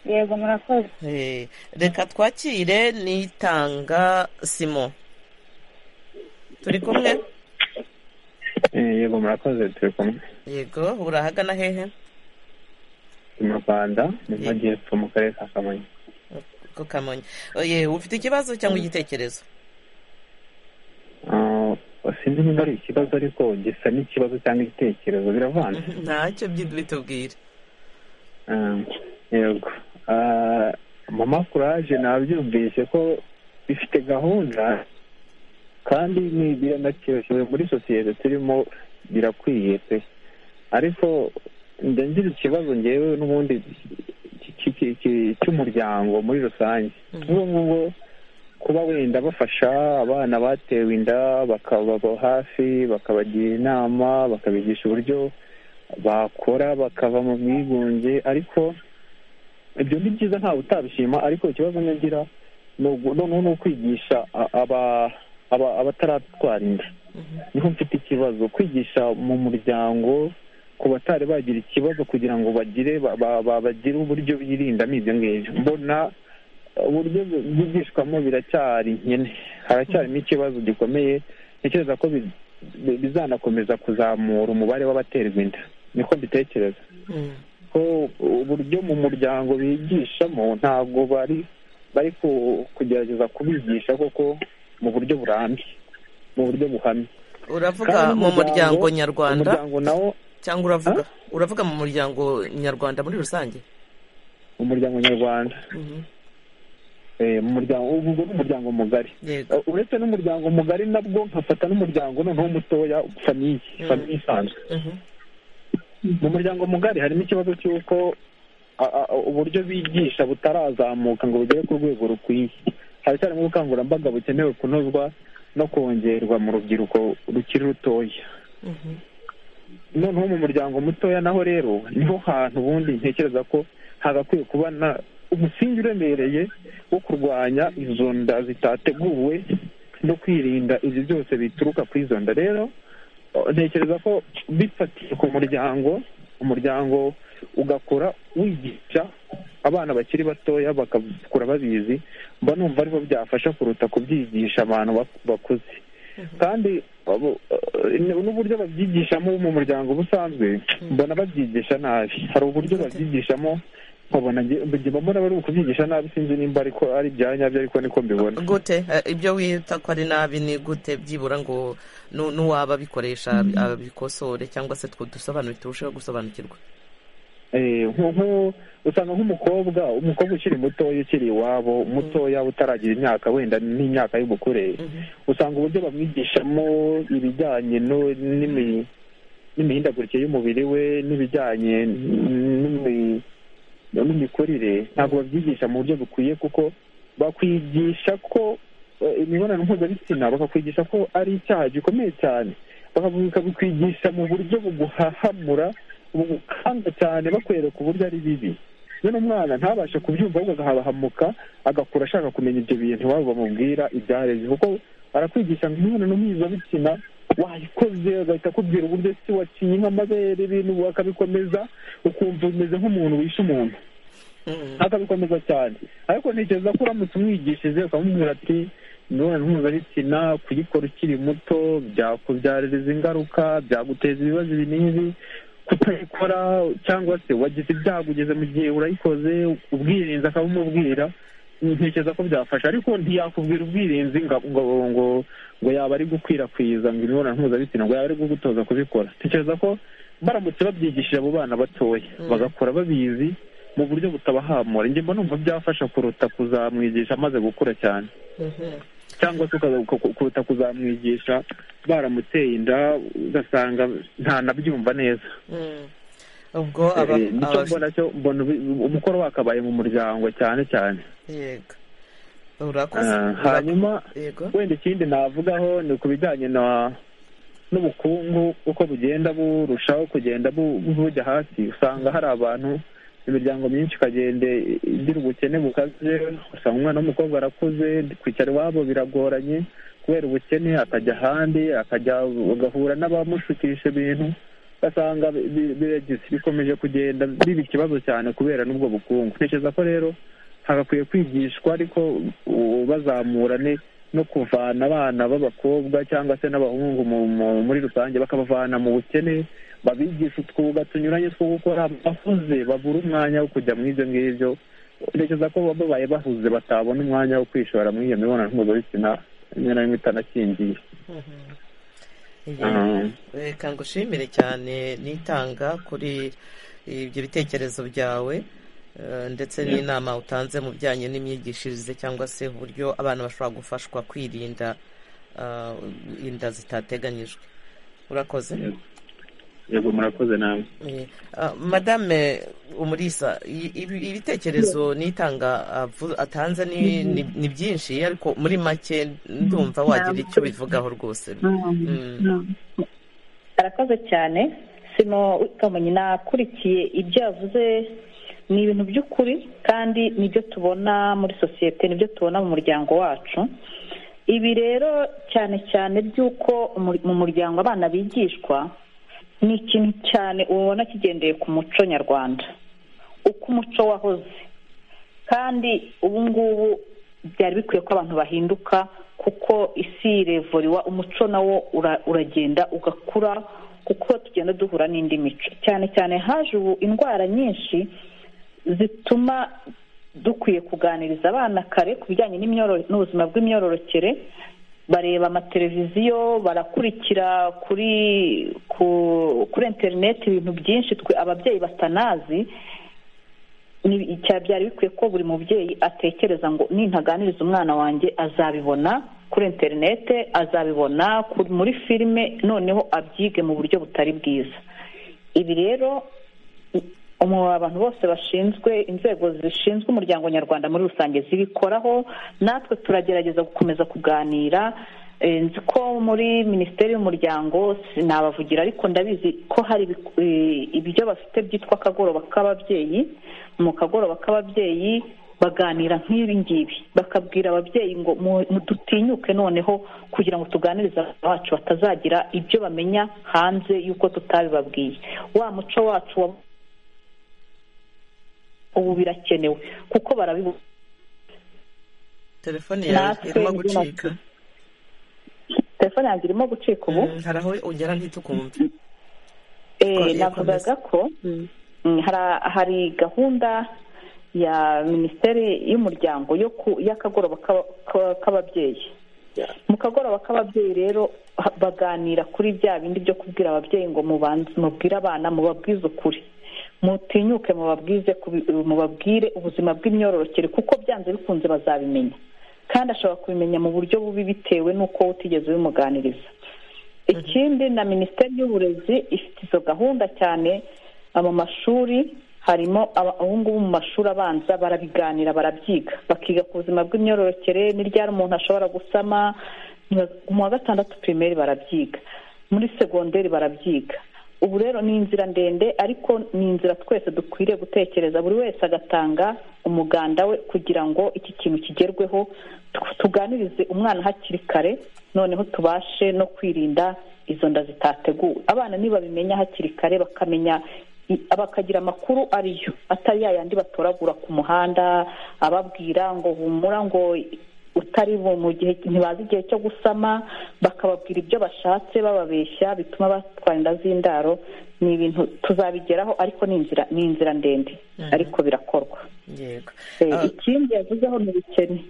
yego murakoze reka twakire nitanga simo turi kumwe yego murakoze turi kumwe yego urahagana hehe mu rwanda mu majyepfo mu karere ka kamonyi ku kamonyi ufite ikibazo cyangwa igitekerezo sinzi niba ari ikibazo ariko gisa n'ikibazo cyangwa igitekerezo biravanze ntacyo bitubwire yego mama kuraje nabyumvise ko bifite gahunda kandi biranakiroshywe muri sosiyete turimo birakwiye pe ariko ngira ikibazo ngewe n'ubundi cy'umuryango muri rusange nk'ubu ngubu kuba wenda bafasha abana batewe inda bakababa hafi bakabagira inama bakabigisha uburyo bakora bakava mu bwigunge ariko ibyo ni byiza ntawe utabishima ariko ikibazo nyagira ni ukwigisha abataratwara inda niho mfite ikibazo kwigisha mu muryango ku batari bagira ikibazo kugira ngo bagire bagire uburyo birindamo ibyo ngibyo mbona uburyo bwigishwamo biracyari nkene haracyarimo ikibazo gikomeye ntekereza ko bizanakomeza kuzamura umubare w'abaterwa inda niko mbitekereza uburyo mu muryango bigishamo ntabwo bari bari kugerageza kubigisha koko mu buryo burambye mu buryo buhamye uravuga mu muryango nyarwanda cyangwa uravuga uravuga mu muryango nyarwanda muri rusange umuryango nyarwanda umuryango ubwo ni umuryango mugari uretse n'umuryango mugari nabwo nkafata n'umuryango noneho mutoya famiye famiye isanzwe mu muryango mugari harimo ikibazo cy'uko uburyo bigisha butarazamuka ngo bugere ku rwego rukwiye haracyarimo ubukangurambaga bukenewe kunozwa no kongerwa mu rubyiruko rukiri rutoya noneho mu muryango mutoya naho rero niho hantu ubundi ntekereza ko hagakwiye kuba umusingi uremereye wo kurwanya izo nda zitateguwe no kwirinda ibyo byose bituruka kuri izo nda rero ntekereza ko bifatiye ku muryango umuryango ugakora wigisha abana bakiri batoya bakakura babizi mba numva aribo byafasha kuruta kubyigisha abantu bakuze kandi n'uburyo babyigishamo mu muryango busanzwe mbona babyigisha nabi hari uburyo babyigishamo nkabona mbona bari kubyigisha nabi sinzi nimba ariko ari ibya nyabyo ariko niko mbibona gute ibyo wita ko ari nabi ni gute byibura ngo n'uwaba abikoresha abikosore cyangwa se twe dusobanukirwe turusheho gusobanukirwa usanga nk'umukobwa umukobwa ukiri mutoya ukiri iwabo mutoya utaragira imyaka wenda n'imyaka y'ubukure usanga uburyo bamwigishamo ibijyanye n'imihindagurikire y'umubiri we n'ibijyanye n'imikurire ntabwo babyigisha mu buryo bukwiye kuko bakwigisha ko imibonano mpuzabitsina bakakwigisha ko ari icyaha gikomeye cyane bakabikwigisha mu buryo buguhahamura bugukanda cyane bakwereka uburyo ari bibi rero umwana ntabashe kubyumva ahubwo agahabahamuka agakura ashaka kumenya ibyo bintu iwabo bamubwira ibyareze kuko barakwigisha ngo imibonano mpuzabitsina wayikoze agahita akubwira uburyo si waciye nk'amabere ibintu bakabikomeza ukumva umeze nk'umuntu wishe umuntu akabikomeza cyane ariko ntekereza ko uramutse umwigishije ukamubwira ati imibonano mpuzabitsina kuyikora ukiri muto byakubyaririza ingaruka byaguteza ibibazo ibi n'ibi kutayikora cyangwa se wagize ibyago ugeze mu gihe urayikoze ubwirinzi akabumubwira ntekereza ko byafasha ariko ntiyakubwira ubwirinzi ngo ngo ngo yaba ari gukwirakwiza ngo imibonano mpuzabitsina ngo yaba ari gutoza kubikora ntekereza ko baramutse babyigishije abo bana batoya bagakora babizi mu buryo butabahamura njye numva byafasha kuruta kuzamwigisha amaze gukura cyane cyangwa se kuruta kuzamwigisha baramuteye inda ugasanga ntanabyumva neza ubwo nicyo mbona cyo mbona umukoro wakabaye mu muryango cyane cyane yego hanyuma wenda ikindi navugaho ni ku bijyanye na n'ubukungu uko bugenda burushaho kugenda bujya hasi usanga hari abantu imiryango myinshi ikagenda igira ubukene bukaze usanga umwana w'umukobwa arakuze kwicara iwabo biragoranye kubera ubukene akajya ahandi akajya agahura n'abamushukisha ibintu ugasanga bikomeje kugenda biba ikibazo cyane kubera n'ubwo bukungu ntekereza ko rero hagakwiye kwigishwa ariko bazamurane no kuvana abana b'abakobwa cyangwa se n'abahungu muri rusange bakabavana mu bukene babigisha utwuga tunyuranye two gukora bahuze babura umwanya wo kujya muri ibyo ngibyo ntekereza ko babaye bahuze batabona umwanya wo kwishora muri iyo mibonano mpuzabitsina rimwe na rimwe itanakingiye reka ngushimire cyane nitanga kuri ibyo bitekerezo byawe ndetse n'inama utanze mu bijyanye n'imyigishirize cyangwa se uburyo abana bashobora gufashwa kwirinda inda zitateganyijwe urakoze yego murakoze nawe madame umurisa ibitekerezo n'itanga atanze ni byinshi ariko muri make ndumva wagira icyo bivugaho rwose arakoze cyane sino utamenya nakurikiye ibyo yavuze ni ibintu by'ukuri kandi nibyo tubona muri sosiyete nibyo tubona mu muryango wacu ibi rero cyane cyane by'uko mu muryango abana bigishwa ni ikintu cyane ubona kigendeye ku muco nyarwanda uko umuco wahoze kandi ubu ngubu byari bikwiye ko abantu bahinduka kuko isi irevuriwa umuco nawo uragenda ugakura kuko tugenda duhura n'indi mico cyane cyane haje ubu indwara nyinshi zituma dukwiye kuganiriza abana kare ku bijyanye n'ubuzima bw'imyororokere bareba amateleviziyo barakurikira kuri kuri interineti ibintu byinshi twe ababyeyi batanazi byari bikwiye ko buri mubyeyi atekereza ngo nintaganiriza umwana wanjye azabibona kuri interineti azabibona muri filime noneho abyige mu buryo butari bwiza ibi rero abantu bose bashinzwe inzego zishinzwe umuryango nyarwanda muri rusange zibikoraho natwe turagerageza gukomeza kuganira nzi ko muri minisiteri y'umuryango sinabavugira ariko ndabizi ko hari ibyo bafite byitwa akagoroba k'ababyeyi mu kagoroba k'ababyeyi baganira nk'ibi ngibi bakabwira ababyeyi ngo dutinyuke noneho kugira ngo tuganirize abana bacu batazagira ibyo bamenya hanze y'uko tutabibabwiye wa muco wacu wa ubu birakenewe kuko barabibona telefone yawe irimo gucika telefone yanjye irimo gucika ubu hari aho ugera ntitukumve navugaga ko hari gahunda ya minisiteri y'umuryango y'akagoroba k'ababyeyi mu kagoroba k'ababyeyi rero baganira kuri bya bindi byo kubwira ababyeyi ngo mubwire abana mubabwize ukuri mutinyuke mubabwize mubabwire ubuzima bw'imyororokere kuko byanze bikunze bazabimenya kandi ashobora kubimenya mu buryo bubi bitewe n'uko utigeze ubimuganiriza ikindi na minisiteri y'uburezi ifite izo gahunda cyane mu mashuri harimo ngubu mu mashuri abanza barabiganira barabyiga bakiga ku buzima bw'imyororokere n'iryari umuntu ashobora gusama mu wa gatandatu pirimeri barabyiga muri segonderi barabyiga ubu rero ni inzira ndende ariko ni inzira twese dukwiriye gutekereza buri wese agatanga umuganda we kugira ngo iki kintu kigerweho tuganirize umwana hakiri kare noneho tubashe no kwirinda izo nda zitateguwe abana nibabimenya hakiri kare bakamenya bakagira amakuru ariyo atari yayandi batoragura ku muhanda ababwira ngo humura ngo utari bo mu gihe ntibazi igihe cyo gusama bakababwira ibyo bashatse bababeshya bituma batwara inda z'indaro ni ibintu tuzabigeraho ariko ni inzira ni inzira ndende ariko birakorwa ikindi yavuzeho ni ubukene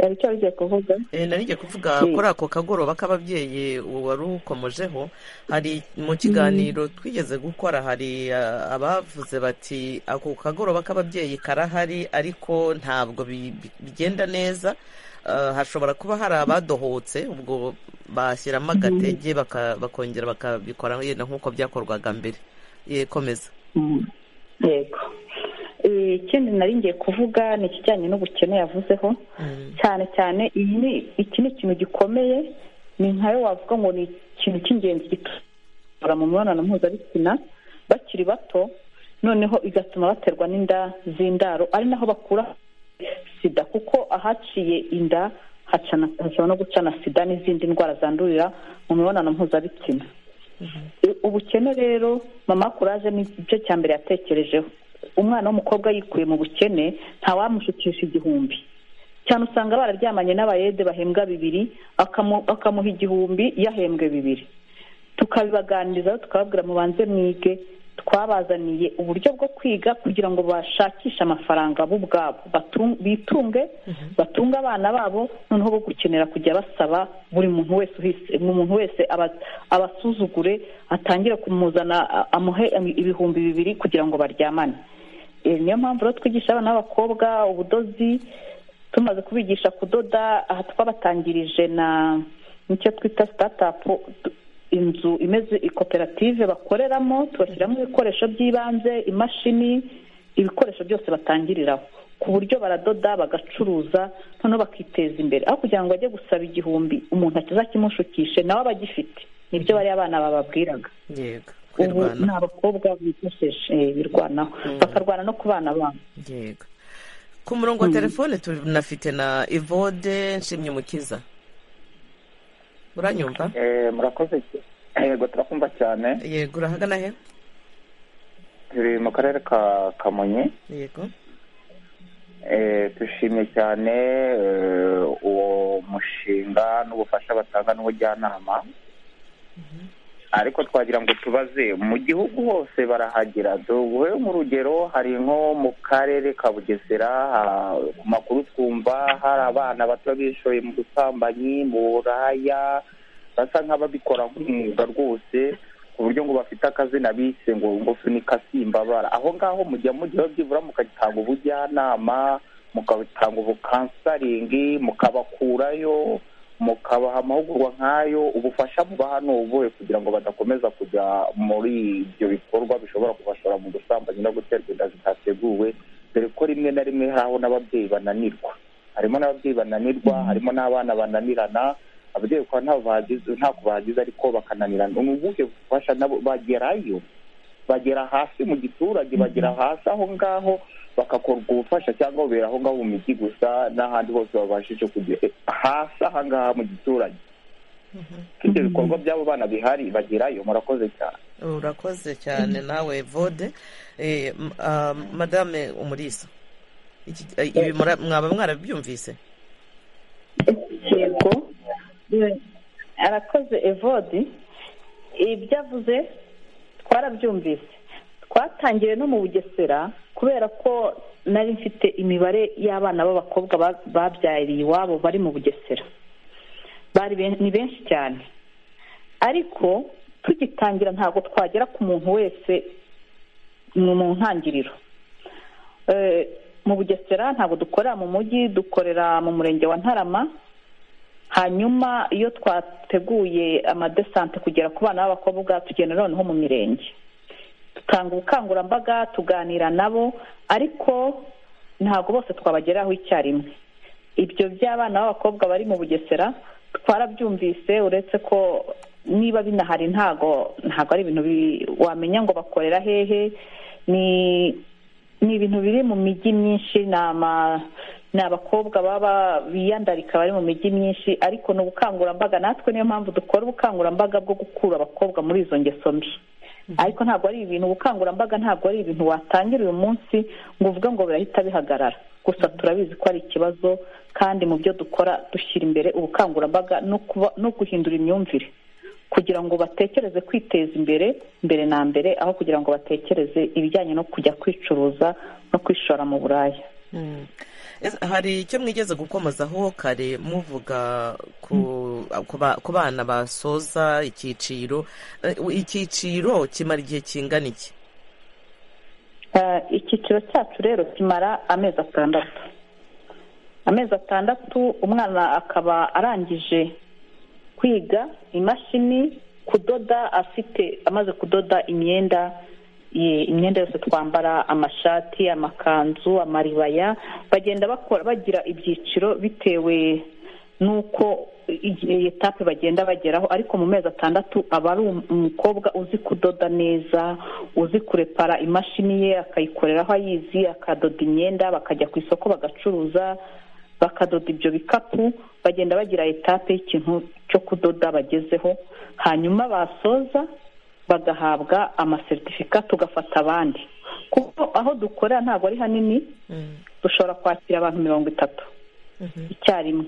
aricyo arigiye kuvuga narigiye kuvuga kuri ako kagoroba k'ababyeyi wari ukomojeho hari mu kiganiro twigeze gukora hari abavuze bati ako kagoroba k'ababyeyi karahari ariko ntabwo bigenda neza hashobora kuba hari abadohotse ubwo bashyiramo agatege bakongera bakabikora yenda nk'uko byakorwaga mbere yekomeza yego ikindi nari ngiye kuvuga ni ikijyanye n'ubukene yavuzeho cyane cyane iki ni ikintu gikomeye ni nkayo wavuga ngo ni ikintu cy'ingenzi gitura mu mibonano mpuzabitsina bakiri bato noneho igatuma baterwa n'inda z'indaro ari naho bakura sida kuko ahaciye inda hashobora no gucana sida n'izindi ndwara zandurira mu mibonano mpuzabitsina ubukene rero mama kuraje ni igice cya mbere yatekerejeho umwana w'umukobwa yikuye mu bukene ntawamushukisha igihumbi cyane usanga bararyamanye n'abayede bahembwa bibiri akamuha igihumbi yahembwe bibiri tukabibaganiriza tukababwira mubanze mwige twabazaniye uburyo bwo kwiga kugira ngo bashakishe amafaranga bo ubwabo bitunge batunge abana babo noneho bo gukenera kujya basaba buri muntu wese umuntu wese abasuzugure atangire kumuzana amuhe ibihumbi bibiri kugira ngo baryamane niyo mpamvu rero twigisha abana b'abakobwa ubudozi tumaze kubigisha kudoda aha twabatangirije na nicyo twita sitatapu inzu imeze koperative bakoreramo tubashyiramo ibikoresho by'ibanze imashini ibikoresho byose batangiriraho ku buryo baradoda bagacuruza noneho bakiteza imbere aho kugira ngo bajye gusaba igihumbi umuntu akiza kimushukishe nawe aba agifite nibyo bariya abana bababwiraga ubu ni abakobwa bifashishije birwanaho bakarwana no ku bana babo ku murongo wa telefone tunafite na ivode nshimye umukiza uranyumva murakoze yego turakumva cyane yego urahagana he turi mu karere ka kamonyi yego dushimye cyane uwo mushinga n'ubufasha batanga n'ubujyanama ariko twagira ngo tubaze mu gihugu hose barahagera duhe nk'urugero hari nko mu karere ka bugesera ku makuru twumva hari abana bato bishoye mu busambanyi mu buraya basa nk'ababikora nk'umwuga rwose ku buryo ngo bafite akazina bise ngo ngo sunika simbabara aho ngaho mujya mujyaho byibura mugatanga ubujyanama mugatanga ubukansaringi mukabakurayo mukabaha amahugurwa nk'ayo ubufasha mubaha ni ubuhe kugira ngo badakomeza kujya muri ibyo bikorwa bishobora kubashora mu gusambanyi no guterwa inda zitateguwe dore ko rimwe na rimwe hari aho n'ababyeyi bananirwa harimo n'ababyeyi bananirwa harimo n'abana bananirana ababyeyi bakaba ntabwo bahagize ariko bakananirana ni ubuhe bufasha nabo bagerayo bagera hasi mu giturage bagera hasi aho ngaho bagakorwa ubufasha cyangwa bubera aho ngaho mu mijyi gusa n'ahandi hose babashije kugera hasi aha ngaha mu giturage ibyo bikorwa by'abo bana bihari bagerayo murakoze cyane urakoze cyane nawe vode madame umurisa ibi mwaba mwarabyumvise yego arakoze evodi ibyo avuze twarabyumvise twatangiriye no mu bugesera kubera ko nari mfite imibare y'abana b'abakobwa babyariye iwabo bari mu bugesera ni benshi cyane ariko tugitangira ntabwo twagera ku muntu wese ni mu ntangiriro mu bugesera ntabwo dukorera mu mujyi dukorera mu murenge wa ntarama hanyuma iyo twateguye amadesante kugera ku bana b'abakobwa tugenda noneho mu mirenge dutanga ubukangurambaga tuganira nabo ariko ntabwo bose twabageraho icyarimwe ibyo by'abana b'abakobwa bari mu bugesera twarabyumvise uretse ko niba binahari ntago ntago ari ibintu wamenya ngo bakorera hehe ni ni ibintu biri mu mijyi myinshi ni abakobwa baba biyandarika bari mu mijyi myinshi ariko ni ubukangurambaga natwe niyo mpamvu dukora ubukangurambaga bwo gukura abakobwa muri izo ngeso mbi ariko ntabwo ari ibintu ubukangurambaga ntabwo ari ibintu watangira uyu munsi ngo uvuge ngo birahita bihagarara gusa turabizi ko ari ikibazo kandi mu byo dukora dushyira imbere ubukangurambaga no guhindura imyumvire kugira ngo batekereze kwiteza imbere mbere na mbere aho kugira ngo batekereze ibijyanye no kujya kwicuruza no kwishora mu buraya hari icyo mwigeze gukomozaho kare muvuga ku bana basoza icyiciro icyiciro kimara igihe kingana iki icyiciro cyacu rero kimara amezi atandatu amezi atandatu umwana akaba arangije kwiga imashini kudoda afite amaze kudoda imyenda imyenda yose twambara amashati amakanzu amaribaya bagenda bakora bagira ibyiciro bitewe n'uko etape bagenda bageraho ariko mu mezi atandatu aba ari umukobwa uzi kudoda neza uzi kurepara imashini ye akayikoreraho ayizi akadoda imyenda bakajya ku isoko bagacuruza bakadoda ibyo bikapu bagenda bagira etape y'ikintu cyo kudoda bagezeho hanyuma basoza bagahabwa amaseritifika tugafata abandi kuko aho dukorera ntabwo ari hanini dushobora kwakira abantu mirongo itatu icyarimwe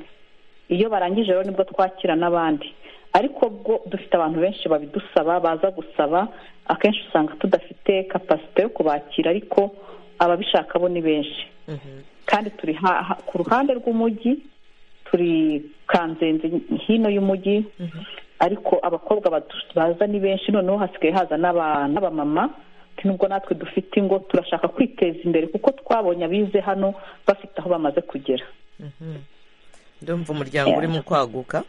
iyo barangije rero nibwo twakira n'abandi ariko bwo dufite abantu benshi babidusaba baza gusaba akenshi usanga tudafite kapasite yo kubakira ariko ababishaka bo ni benshi kandi turi ku ruhande rw'umujyi turi kanzenze hino y'umujyi ariko abakobwa baza ni benshi noneho hasigaye haza n'abamama nubwo natwe dufite ingo turashaka kwiteza imbere kuko twabonye abize hano bafite aho bamaze kugera ndumva umuryango urimo kwaguka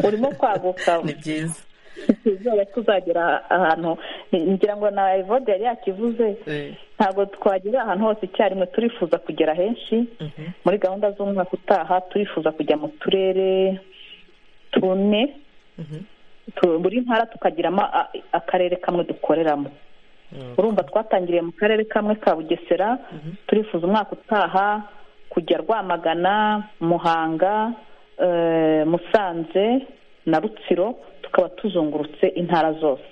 urimo kwaguka ni byiza tuzaba tuzagera ahantu ngira ngo na evode yari yakivuze ntabwo twagera ahantu hose icyarimwe turifuza kugera henshi muri gahunda z'umwaka utaha turifuza kujya mu turere tune buri ntara tukagiramo akarere kamwe dukoreramo urumva twatangiriye mu karere kamwe ka bugesera turifuza umwaka utaha kujya rwamagana muhanga musanze na rutsiro tukaba tuzungurutse intara zose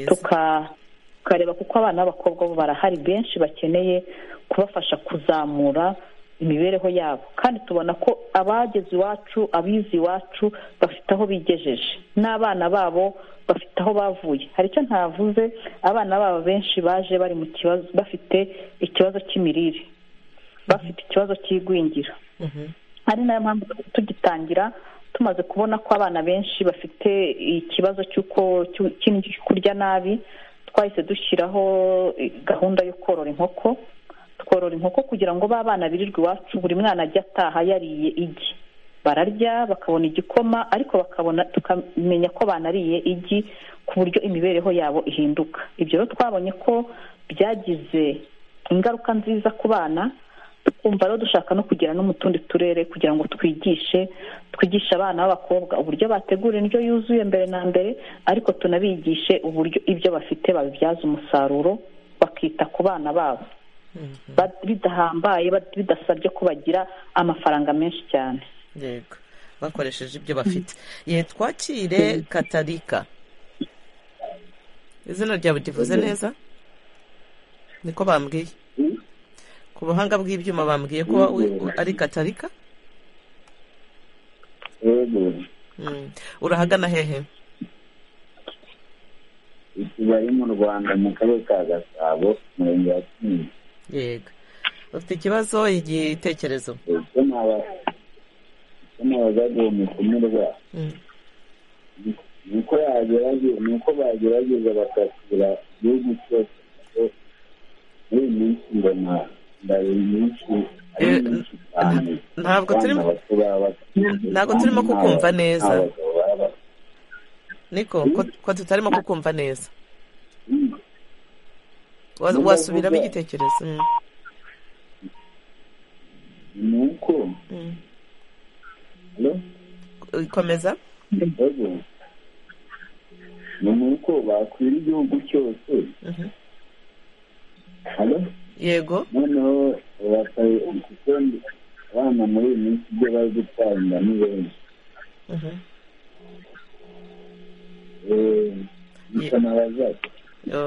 tukareba kuko abana b'abakobwa bo barahari benshi bakeneye kubafasha kuzamura imibereho yabo kandi tubona ko abageze iwacu abize iwacu bafite aho bigejeje n'abana babo bafite aho bavuye hari icyo ntavuze abana babo benshi baje bari mu kibazo bafite ikibazo cy'imirire bafite ikibazo cy'igwingira ari nayo mpamvu tugitangira tumaze kubona ko abana benshi bafite ikibazo cy'uko kurya nabi twahise dushyiraho gahunda yo korora inkoko tworora inkoko kugira ngo ba bana birirwe iwacu buri mwana ajya ataha yariye igi bararya bakabona igikoma ariko bakabona tukamenya ko banariye igi ku buryo imibereho yabo ihinduka ibyo rero twabonye ko byagize ingaruka nziza ku bana twumva rero dushaka no kugera no mu tundi turere kugira ngo twigishe twigishe abana b'abakobwa uburyo bategura indyo yuzuye mbere na mbere ariko tunabigishe uburyo ibyo bafite babibyaza umusaruro bakita ku bana babo bidahambaye bidasabye ko bagira amafaranga menshi cyane yego bakoresheje ibyo bafite ye twakire katarika izina ryawe rivuze neza niko bambwiye ku buhanga bw'ibyuma bambwiye ko ari katarika urahagana hehe bari mu rwanda mu karere ka gasabo umurenge wa kinigi yego ufite ikibazo igitekerezo icyo nabazaga uwo mukumirwa uko yagerageza ni uko bagerageza bakasura igihugu cyose muri iyi minsi mbona ndari myinshi ari myinshi cyane ntabwo turimo ntabwo turimo kukumva neza niko ko tutarimo kukumva neza wasubiramo igitekerezo ni uko komeza ni uko bakwira igihugu cyose yego noneho bakaye kuko abana muri iyi minsi ibyo bazi gutanga ni benshi bisa n'abazaza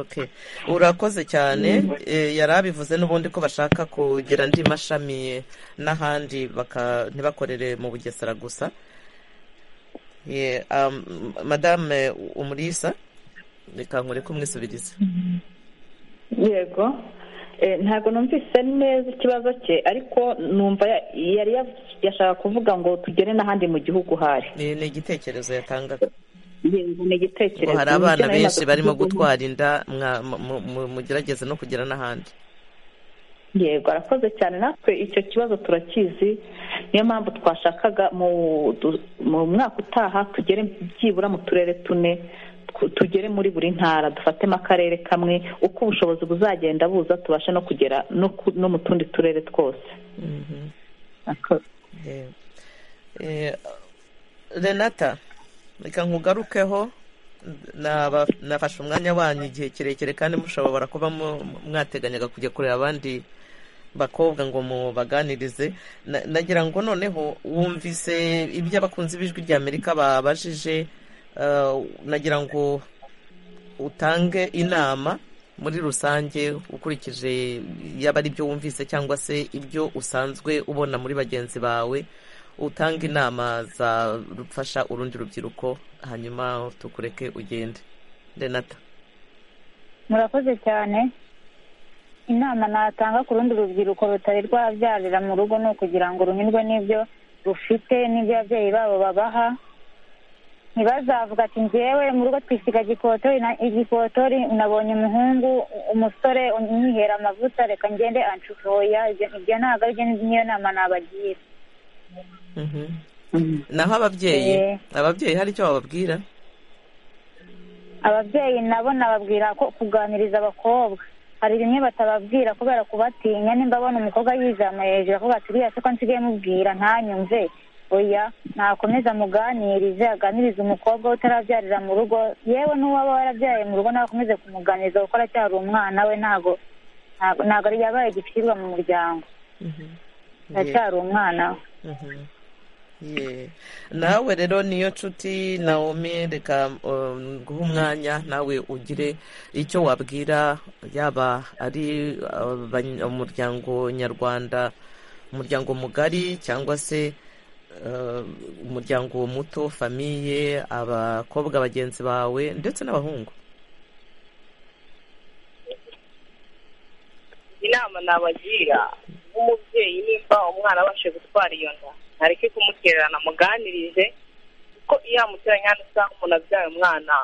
okay urakoze cyane yari abivuze n'ubundi ko bashaka kugira andi mashami n'ahandi ntibakorere mu bugesera gusa madame umurisa reka nkore kumwisubiriza yego ntabwo numvise neza ikibazo cye ariko numva yari yashaka kuvuga ngo tugere n'ahandi mu gihugu hari ni igitekerezo yatangaga ni igitekerezo hari abana benshi barimo gutwara inda mugerageze no kugera n'ahandi yego arakoze cyane natwe icyo kibazo turakizi niyo mpamvu twashakaga mu mwaka utaha tugere byibura mu turere tune tugere muri buri ntara dufatemo akarere kamwe uko ubushobozi buzagenda buza tubashe no kugera no mu tundi turere twose renata reka nkugarukeho nafashe umwanya wanyu igihe kirekire kandi mushobora kuba mwateganyaga kujya kureba abandi bakobwa ngo mubaganirize nagira ngo noneho wumvise ibyo abakunzi b'ijwi rya amerika babajije nagira ngo utange inama muri rusange ukurikije yaba ari ibyo wumvise cyangwa se ibyo usanzwe ubona muri bagenzi bawe utanga inama zafasha urundi rubyiruko hanyuma tukureke ugende renata murakoze cyane inama natanga ku rundi rubyiruko rutari rwabyarira mu rugo ni ukugira ngo runyurwe n'ibyo rufite n'ibyo ababyeyi babo babaha ntibazavuga ati ngewe mu rugo twisiga igikotori nabonye umuhungu umusore unyihera amavuta reka ngende anshukoya ibyo ntabwo ari niyo nama nabagira naho ababyeyi ababyeyi hari icyo bababwira ababyeyi nabo nababwira ko kuganiriza abakobwa hari bimwe batababwira kubera kubatinya nimba abona umukobwa yizamuye hejuru avuga ati uriya ko nsigaye mubwira ntanyumve oya nakomeza amuganirize aganirize umukobwa we utarabyarira mu rugo yewe n'uwaba warabyaye mu rugo nawe akomeze kumuganiriza kuko aracyari umwana we ntabwo ntabwo ari yabaye igicirwa mu muryango aracyari umwana nawe rero niyo nshuti nawomi reka guha umwanya nawe ugire icyo wabwira yaba ari umuryango nyarwanda umuryango mugari cyangwa se umuryango muto famiye abakobwa bagenzi bawe ndetse n'abahungu inama nabagira nk'umubyeyi nimba umwana abashe gutwara iyo nda ntareke kumutererana muganirize kuko iyo yamuteranye hano usanga umuntu abyaye umwana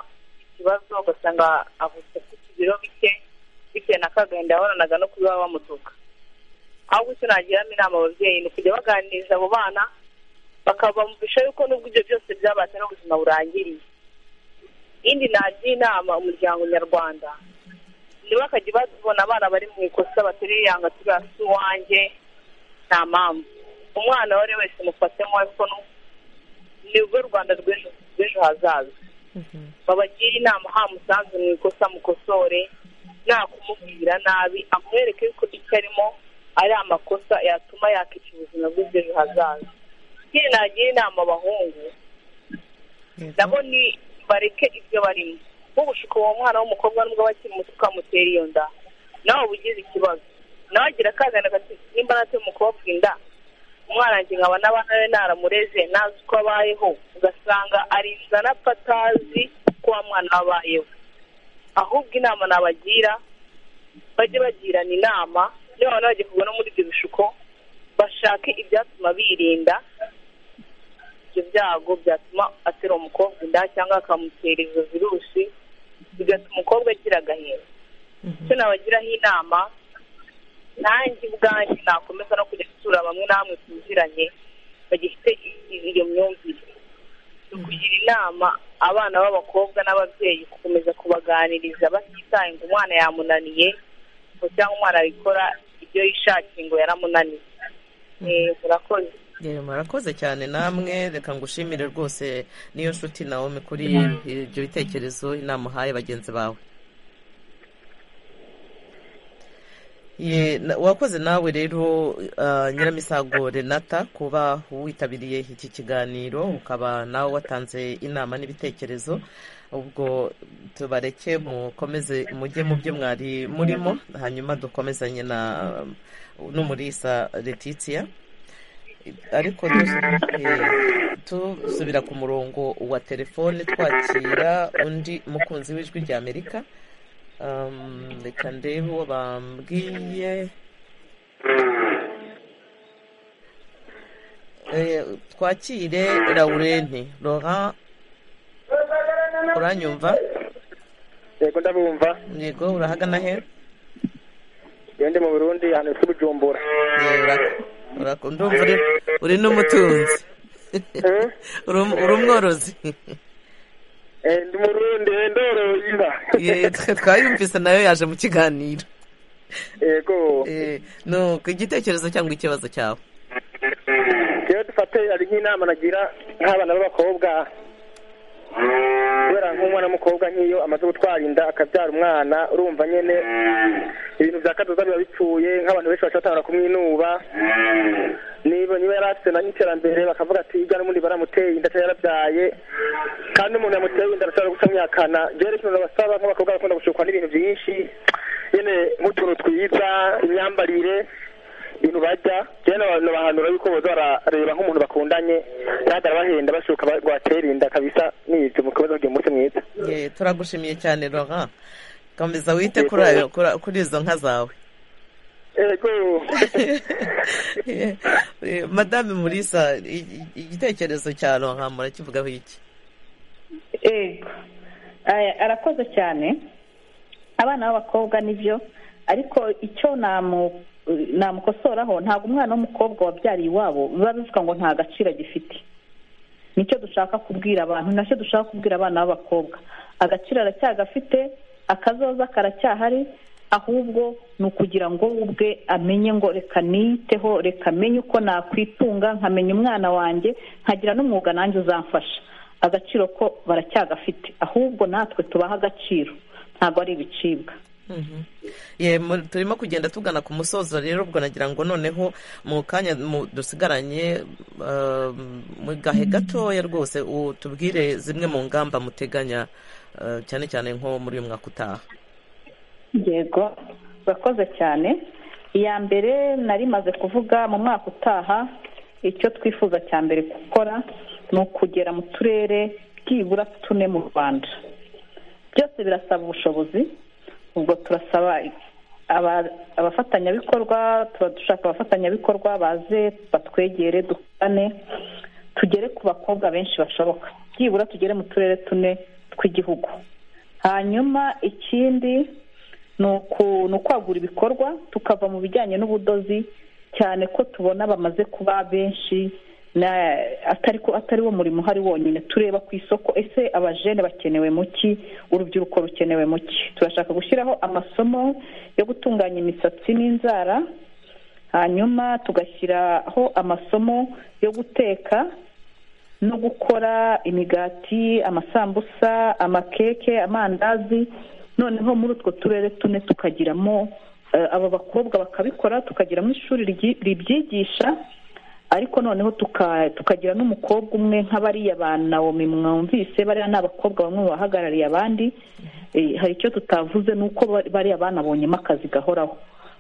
ikibazo ugasanga avutse afite ibiro bike bitewe na kagenda yahoranaga no kuba bamutuka ahubwo icyo nagiramo inama ababyeyi ni ukujya baganiriza abo bana bakabamvisha yuko nubwo ibyo byose byabatse n'ubuzima burangiriye indi nagira inama umuryango nyarwanda ntibakajya babona abana bari mu ikosa batereye yanga turiya si uwanjye nta mpamvu umwana uwo ari we wese mufatemo ariko ni urwo rwanda rw'ejo hazaza babagire inama ha musanzu mu ikosa mukosore nta kumubwira nabi amwereke ko icyo arimo ari amakosa yatuma yakica ubuzima bwe bw'ejo hazaza ikindi nagira inama abahungu nabo ni bareke ibyo barimo nk'ubushuko uwo mwana w'umukobwa nubwo aba akiri muto ukamutera iyo nda nawe ubugize ikibazo nawe agira akagana gati nimba nateye umukobwa inda umwana wanjye nkaba n'abana be naramureze ntazi uko abayeho ugasanga arinzana apfa atazi uko wa mwana abayeho ahubwo inama nabagira bajye bagirana inama niba babona bagiye kugwa no muri ibyo bishuko bashake ibyatuma birinda ibyo byago byatuma atera umukobwa inda cyangwa akamutera izo virusi bigatuma umukobwa agira agahinda icyo nabagiraho inama nanjye ubwanjye nakomeza no kujya gusura bamwe namwe tuziranye bagifite iyo myumvire ni ukugira inama abana b'abakobwa n'ababyeyi gukomeza kubaganiriza batitaye ngo umwana yamunaniye ngo cyangwa umwana abikora ibyo yishakiye ngo yaramunaniye murakoze murakoze cyane namwe reka ngushimire rwose niyo nshuti nawe kuri ibyo bitekerezo inama uhaye bagenzi bawe wakoze nawe rero nyiramisago renata kuba witabiriye iki kiganiro ukaba nawe watanze inama n'ibitekerezo ubwo tubareke mukomeze mujye mu byo mwari murimo hanyuma dukomezanye na n'umurisa letitia ariko dusubira ku murongo wa telefone twakira undi mukunzi w'ijwi rya amerika reka ndebe uwo bambwiye twakire laurenti laurent uranyumva yego ndabumva yego urahagana he iyo ndi mu burundi ahantu bifite ubujumbura ndumva uri n'umutunzi uri umworozi ndi murundi ndoroye inda twayumvise nayo yaje mu kiganiro yego nuko igitekerezo cyangwa ikibazo cyawe rero dufate ari nk'inama nagira nk'abana b'abakobwa kubera nk'umwana w'umukobwa nk'iyo amaze gutwara inda akabyara umwana urumva nyine ibintu bya kadoza biba bipfuye nk'abantu benshi batanga kumwinuba niba niba yari afite n'iterambere bakavuga ati ijya n'ubundi baramuteye inda cyangwa yarabyaye kandi umuntu yamuteye inda arashobora gutamyakana rero ikintu nabasaba nk'abakobwa bakunda gushukwa n'ibintu byinshi nyine nk'utuntu twiza imyambarire ibintu barya rero nabahanura yuko boza barareba nk'umuntu bakundanye kandi arabahenda bashuka rwatera inda kabisa n'ibyo mukomeza kugira umunsi mwiza turagushimiye cyane roha komeza wite kuri izo nka zawe madame murisa igitekerezo cya roha murakivugaho iki arakoze cyane abana b'abakobwa nibyo ariko icyo namukosoraho ntabwo umwana w'umukobwa wabyariye iwabo biba bivuga ngo nta gaciro agifite nicyo dushaka kubwira abantu nacyo dushaka kubwira abana b'abakobwa agaciro aracyagafite akazoza karacyahari ahubwo ni ukugira ngo we ubwe amenye ngo reka niyiteho reka amenye uko nakwitunga nkamenya umwana wanjye nkagira n'umwuga nanjye uzamfasha agaciro ko baracyagafite ahubwo natwe tubaha agaciro ntabwo ari ibicibwa turimo kugenda tugana ku musozo rero ubwo nagira ngo noneho mu kanya dusigaranye mu gahe gatoya rwose tubwire zimwe mu ngamba muteganya cyane cyane nko muri uyu mwaka utaha yego urakoze cyane iya mbere nari maze kuvuga mu mwaka utaha icyo twifuza cya mbere gukora ni ukugera mu turere byibura tune mu rwanda byose birasaba ubushobozi ubwo turasaba abafatanyabikorwa tuba dushaka abafatanyabikorwa baze batwegere dukorane tugere ku bakobwa benshi bashoboka byibura tugere mu turere tune tw'igihugu hanyuma ikindi ni ukwagura ibikorwa tukava mu bijyanye n'ubudozi cyane ko tubona bamaze kuba benshi atari wo murimo uhari wonyine tureba ku isoko ese abajene bakenewe mu ki urubyiruko rukenewe mu ki turashaka gushyiraho amasomo yo gutunganya imisatsi n'inzara hanyuma tugashyiraho amasomo yo guteka no gukora imigati amasambusa amakeke amandazi noneho muri utwo turere tune tukagiramo aba bakobwa bakabikora tukagiramo ishuri ribyigisha ariko noneho tukagira n'umukobwa umwe nka bariya ba nawomi mwumvise bariya ni abakobwa bamwe mu bahagarariye abandi hari icyo tutavuze ni uko bariya banabonyemo akazi gahoraho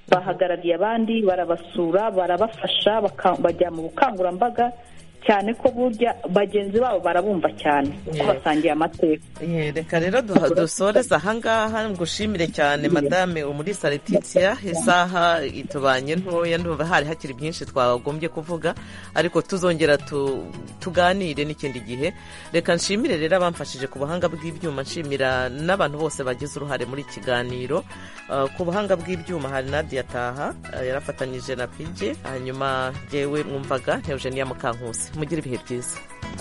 bahagarariye abandi barabasura barabafasha bajya mu bukangurambaga cyane ko burya bagenzi babo barabumva cyane kuko basangiye amateka reka rero dusoreze ahangaha ngushimire cyane madame umurisa Letitia isaha itubanye ntoya ntuba hari hakiri byinshi twagombye kuvuga ariko tuzongera tuganire n'ikindi gihe reka nshimire rero abamfashije ku buhanga bw'ibyuma nshimira n'abantu bose bagize uruhare muri iki kiganiro ku buhanga bw'ibyuma hari nadia taha yarafatanyije na pije hanyuma jyewe mwumvaga Eugenia mukankusi mugire ibihe byiza